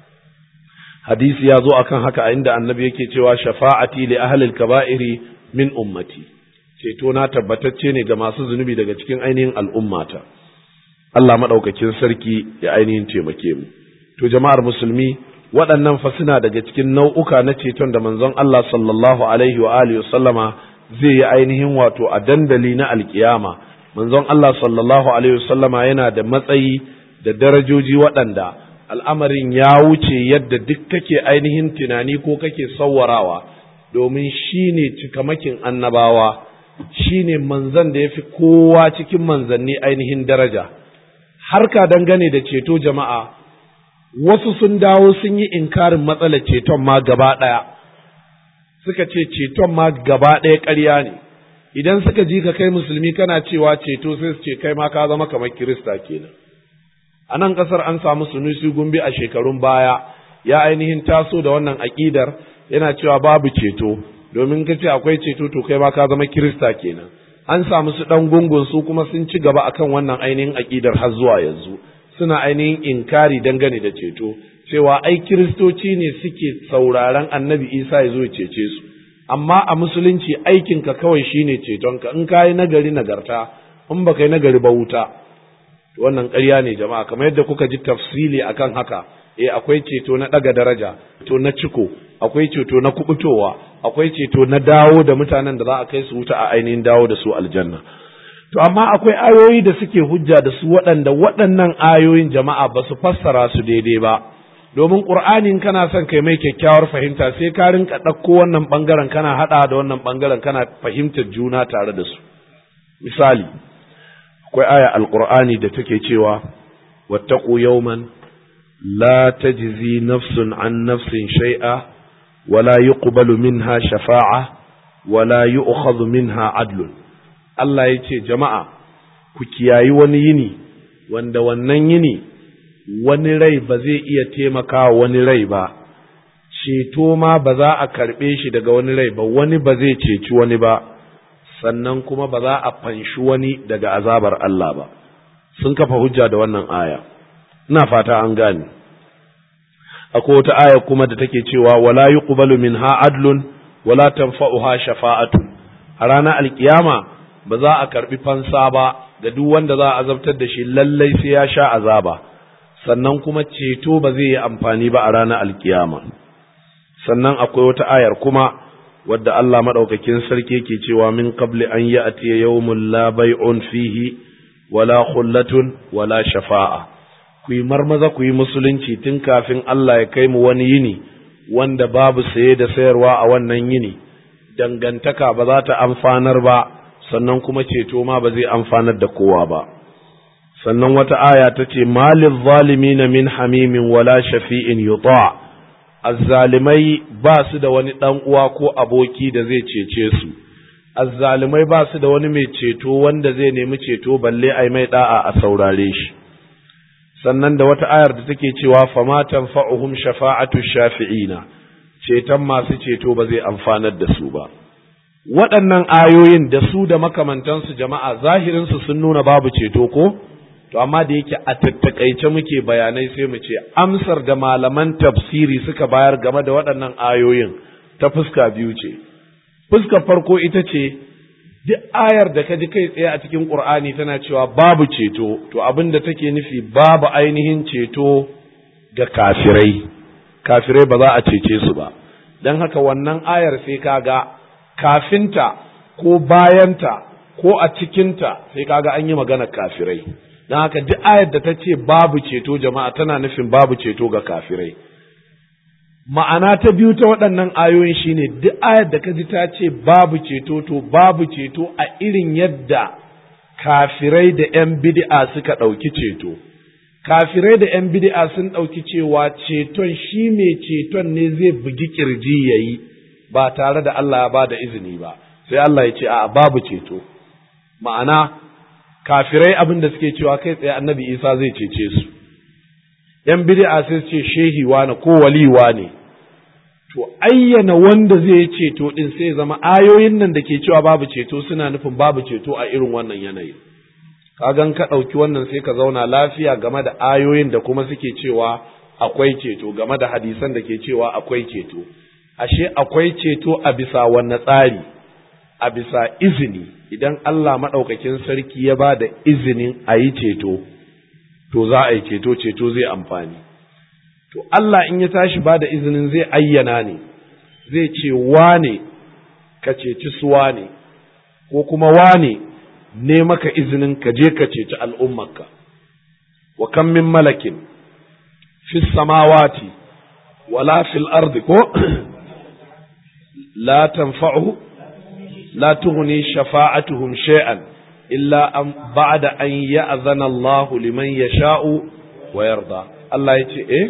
hadisi ya zo akan haka a inda annabi yake cewa shafa'ati li ahlil kaba'iri min ummati ceto na tabbatacce ne ga masu zunubi daga cikin ainihin al'ummata Allah madaukakin sarki ya ainihin taimake mu to jama'ar musulmi waɗannan fa suna daga cikin nau'uka na ceton da manzon Allah sallallahu alaihi wa alihi sallama zai yi ainihin wato a dandali na alkiyama manzon Allah sallallahu alaihi sallama yana da matsayi da darajoji waɗanda al'amarin ya wuce yadda duk kake ainihin tunani ko kake sawwarawa domin shi ne cikamakin annabawa shi ne manzan da ya fi kowa cikin manzanni ainihin daraja harka dangane da ceto jama'a wasu sun dawo sun yi inkarin matsalar ceton ma gaba ɗaya suka ce ceton ma gaba ɗaya ƙarya ne idan suka ji ka kai musulmi kana cewa ceto sai su ce kai ma ka zama kamar kirista kenan a nan ƙasar an samu sunusi gumbi a shekarun baya ya ainihin taso da wannan aƙidar yana cewa babu ceto domin ka ce akwai ceto to kai ma ka zama kirista kenan an samu su ɗan gungun su kuma sun ci gaba akan wannan ainihin aƙidar har zuwa yanzu suna ainihin inkari dangane da ceto cewa ai kiristoci ne suke sauraron annabi isa ya zo ya cece su amma a musulunci aikinka kawai shine cetonka in ka yi nagari nagarta in baka yi nagari ba wuta wannan ƙarya ne jama'a kamar yadda kuka ji tafsili akan haka eh akwai ceto na ɗaga daraja to na ciko akwai ceto na kubutowa akwai ceto na dawo da mutanen da za a kai su wuta a ainihin dawo da su aljanna to amma akwai ayoyi da suke hujja da su waɗanda waɗannan ayoyin jama'a ba su fassara su daidai ba domin qur'anin kana son kai mai kyakkyawar fahimta sai ka rinka ɗauko wannan ɓangaren kana haɗa da wannan ɓangaren kana fahimtar juna tare da su misali akwai aya alqur'ani da take cewa wattaqu yawman la tajzi nafsun an nafsin shay'a wala yuqbalu minha shafa'a wala yu'khadhu minha adlun Allah yace jama'a ku kiyayi wani yini wanda wannan yini wani rai ba zai iya taimaka wani rai ba ceto ma ba za a karɓe shi daga wani rai ba wani ba zai ceci wani ba sannan kuma ba za a fanshi wani daga azabar Allah ba sun kafa hujja da wannan aya ina fata an gane akwai wata aya kuma da take cewa wala yuqbalu minha adlun wala tanfa'uha shafa'atu a ranar alkiyama ba za a karbi fansa ba ga duk wanda za a azabtar da shi lallai sai ya sha azaba sannan kuma ceto ba zai yi amfani ba a ranar alkiyama sannan akwai wata ayar kuma wadda Allah madaukakin sarki ke cewa min qabli an ya'ti yawmun la bay'un fihi wala khullatun wala shafa'a ku yi marmaza ku yi musulunci tun kafin Allah ya kai mu wani yini wanda babu saye da sayarwa a wannan yini dangantaka ba za ta amfanar ba sannan kuma ceto ma ba zai amfanar da kowa ba sannan wata aya ta ce malin zalimina min hamimin wala shafi'in yuta azzalimai ba su da wani ɗan uwa ko aboki da zai cece su azzalimai ba su da wani mai ceto wanda zai nemi ceto balle ai mai da'a a saurare shi sannan da wata ayar da take cewa fama tanfa'uhum shafa'atu shafi'ina ceton masu ceto ba zai amfanar da su ba waɗannan ayoyin da su da makamantansu jama'a zahirinsu sun nuna babu ceto ko to amma da yake a tattakaice muke bayanai sai mu ce amsar da malaman tafsiri suka bayar game da waɗannan ayoyin ta fuska biyu ce fuskar farko ita ce duk ayar da ka ji kai tsaye a cikin ƙur'ani tana cewa babu ceto to abin da take nufi babu ainihin ceto ga kafirai kafirai ba za a cece su ba don haka wannan ayar sai ka ga kafinta ko bayanta ko a cikinta sai ka ga an yi maganar kafirai don haka duk ayar da ta ce babu ceto jama'a tana nufin babu ceto ga kafirai ma'ana ta biyu ta waɗannan ayoyin shine duk ayar da ka ji ta ce babu ceto to babu ceto a irin yadda kafirai da 'yan bid'a suka ɗauki ceto kafirai da 'yan bid'a sun ɗauki cewa ceton shi mai ceton ne zai bugi kirji ya yi ba tare da Allah ya ba da izini ba sai Allah ya ce a babu ceto ma'ana kafirai abin da suke cewa kai tsaye annabi isa zai cece su ‘yan bid'a sai ce shehi wane ko wali wane to ayyana wanda zai yi ceto ɗin sai zama ayoyin nan da ke cewa babu ceto suna nufin babu ceto a irin wannan yanayi kagan ka ɗauki wannan sai ka zauna lafiya game da ayoyin da kuma suke cewa akwai ceto game da hadisan da ke cewa akwai ceto ashe akwai ceto a bisa wanne tsari a bisa izini idan Allah maɗaukakin sarki ya ba da izinin a yi ceto to za a yi ceto ceto zai amfani to Allah in ya tashi ba da izinin zai ayyana ne zai ce wane ka ceci su wane ko kuma wane ne maka izinin ka je ka ceci al'ummarka wa kan min malakin fi samawati wala fil ardi ko la tanfa'u la tughni shafa'atuhum shay'an illa an ba'da an ya'zana Allah liman yasha'u wa yarda Allah yace eh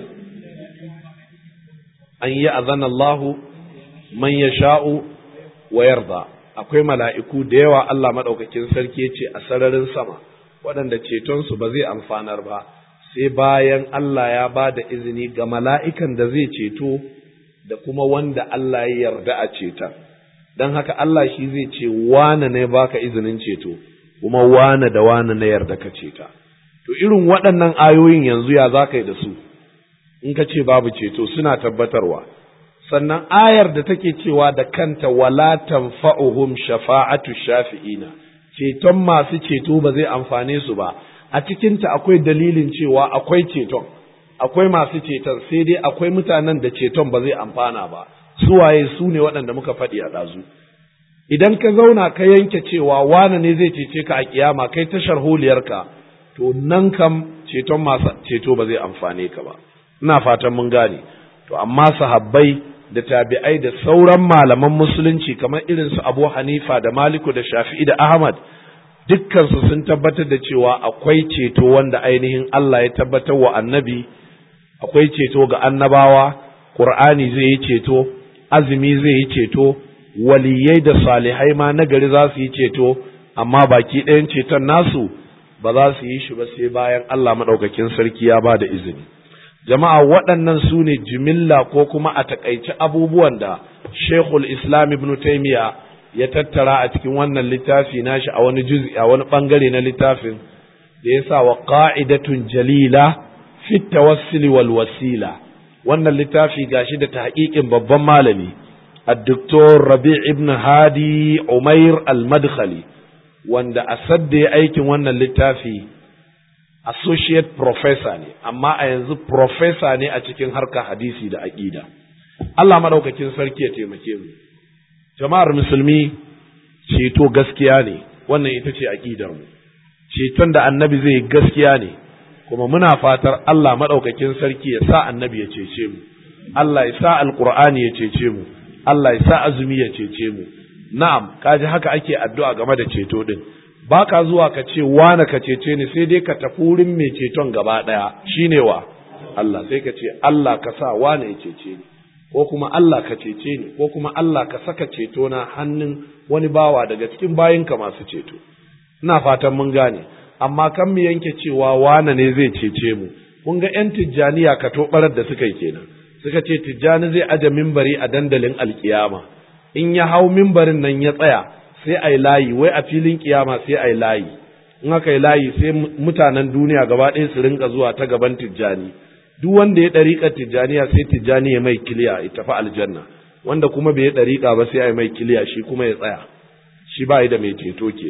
an ya'zana Allah man yasha'u wa yarda akwai mala'iku da yawa Allah madaukakin sarki yace a sararin sama waɗanda ceton su ba zai amfanar ba sai bayan Allah ya ba da izini ga mala'ikan da zai ceto da kuma wanda Allah ya yarda a ceton don haka Allah shi zai ce wane ne baka izinin ceto kuma wane da wane na yarda ka ceta to irin waɗannan ayoyin yanzu ya za ka yi da su in ka ce babu ceto suna tabbatarwa sannan ayar da take cewa da kanta wala tanfa'uhum shafa'atu shafi'ina ceton masu ceto ba zai amfane su ba a cikinta akwai dalilin cewa akwai ceton akwai masu ceton sai dai akwai mutanen da ceton ba zai amfana ba suwaye su ne waɗanda muka faɗi a ɗazu idan ka zauna ka yanke cewa wane ne zai cece ka a kiyama kai tashar holiyarka to nan kam ceton masu ceto ba zai amfane ka ba ina fatan mun gane to amma sahabbai da tabi'ai da sauran malaman musulunci kamar irin su Abu Hanifa da Maliku da Shafi'i da Ahmad dukkansu sun tabbatar da cewa akwai ceto wanda ainihin Allah ya tabbatar wa annabi akwai ceto ga annabawa Qur'ani zai yi ceto azumi zai yi ceto waliyai da salihai ma nagari za su yi ceto amma baki ɗayan ceton nasu ba za su yi shi ba sai bayan Allah maɗaukakin sarki ya ba da izini jama'a waɗannan su ne jimilla ko kuma a taƙaice abubuwan da shekul islam ibn taimiya ya tattara a cikin wannan littafi nashi a wani juz'i a wani ɓangare na littafin da ya sa wa ƙa'idatun jalila fi tawassuli wal wasila wannan littafi gashi da tahqiqin babban malami الدكتور ربيع ابن هادي عمير المدخلي wanda a sadda ya aikin wannan littafi associate professor ne amma a yanzu professor ne a cikin harkar hadisi da aƙida Allah madaukakin sarki ya taimake mu jama'ar musulmi ceto gaskiya ne wannan ita ce aƙidar mu ceton da annabi zai gaskiya ne kuma muna fatar Allah madaukakin sarki ya sa annabi ya cece mu Allah ya sa alqur'ani ya cece mu Allah ya sa azumi ya cece mu na'am kaji haka ake addu'a game da ceto din baka zuwa ka ce wane ka cece ni sai dai ka tafi wurin mai ceton gaba daya shine wa Allah sai ka ce Allah ka sa wane ya cece ni ko kuma Allah ka cece ni ko kuma Allah ka saka ceto na hannun wani bawa daga cikin bayinka masu ceto ina fatan mun gane amma kan mu yanke cewa wane ne zai cece mu kun ga yan tijjaniya ka tobarar da suka yi kenan suka ce tijjani zai aje mimbari a dandalin alkiyama in ya hau mimbarin nan ya tsaya sai a yi layi wai a filin kiyama sai a yi layi in aka yi layi sai mutanen duniya gaba ɗaya su rinka zuwa ta gaban tijjani duk wanda ya ɗariƙa tijjaniya sai tijjani ya mai kiliya ya tafi aljanna wanda kuma bai ɗariƙa ba sai a yi mai kiliya shi kuma ya tsaya shi ba da mai ceto ke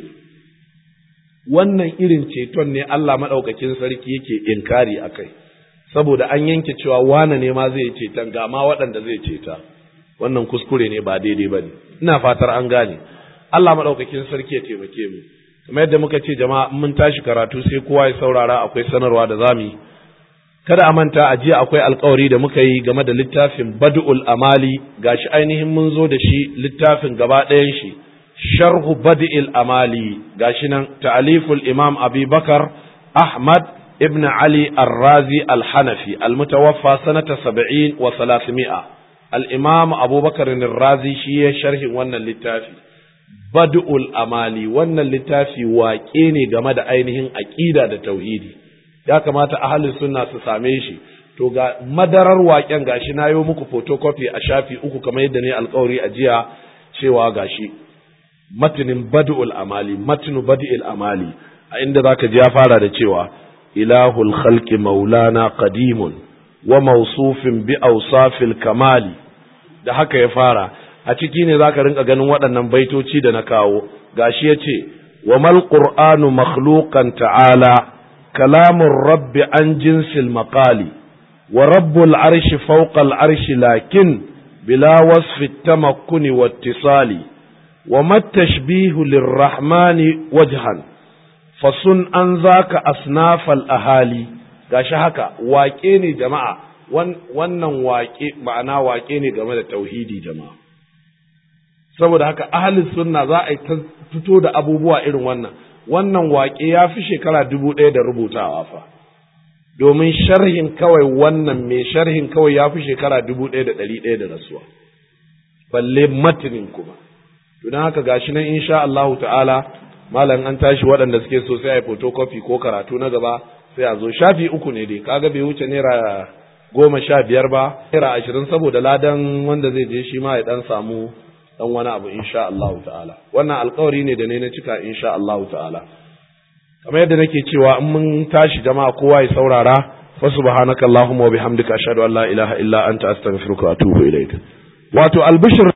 wannan irin ceton ne Allah maɗaukakin sarki yake inkari a kai saboda an yanke cewa wane ne ma zai ceton ga ma waɗanda zai ceta wannan kuskure ne ba daidai ba ne ina fatar an gane Allah maɗaukakin sarki ya taimake mu kamar yadda muka ce jama'a mun tashi karatu sai kowa ya saurara akwai sanarwa da zamu yi kada a manta a jiya akwai alkawari da muka yi game da littafin bad'ul amali gashi ainihin mun zo da shi littafin gaba ɗayan shi sharhu bad'il amali gashi nan ta'aliful imam abi bakar ahmad ibn ali ar-razi al-hanafi al-mutawaffa sanata 70 wa 300 al-imam abubakar ar-razi shi ya sharhin wannan littafi bad'ul amali wannan littafi waƙe ne game da ainihin aqida da tauhidi ya kamata ahalin sunna su same shi to ga madarar waƙen gashi na yi muku photocopy a shafi uku kamar yadda ne alkawari a jiya cewa gashi matinin bad'ul amali matinu bad'il amali a inda zaka ji ya fara da cewa ilahul khalqi maulana qadimun wa mawsufin bi awsafil kamali da haka ya fara a ciki ne zaka rinka ganin waɗannan baitoci da na kawo gashi yace wa mal qur'anu makhluqan ta'ala كلام الرب عن جنس المقال ورب العرش فوق العرش لكن بلا وصف التمكن واتصال وما التشبيه للرحمن وجها فصن أن ذاك أصناف الأهالي gashi haka waƙe ne jama'a wannan waƙe ma'ana waƙe ne game da tauhidi jama'a saboda haka ahalin sunna za a yi fito da abubuwa irin wannan wannan waƙe ya fi shekara dubu ɗaya da rubutawa fa domin sharhin kawai wannan mai sharhin kawai ya fi shekara dubu ɗaya da ɗari ɗaya da rasuwa balle matinin kuma don haka gashi nan insha Allahu ta'ala malam an tashi waɗanda suke so sai a yi photocopy ko karatu na gaba sai a zo shafi uku ne dai kaga bai wuce naira goma sha biyar ba naira ashirin saboda ladan wanda zai je shi ma ya ɗan samu dan wani abu insha Allah ta'ala wannan alƙawari ne da ne na cika insha Allah ta'ala kamar yadda nake cewa in mun tashi jama'a kowa ya saurara fa subhanakallahumma wa bihamdika ashhadu an la ilaha illa anta astaghfiruka wa atubu ilaik wato albishir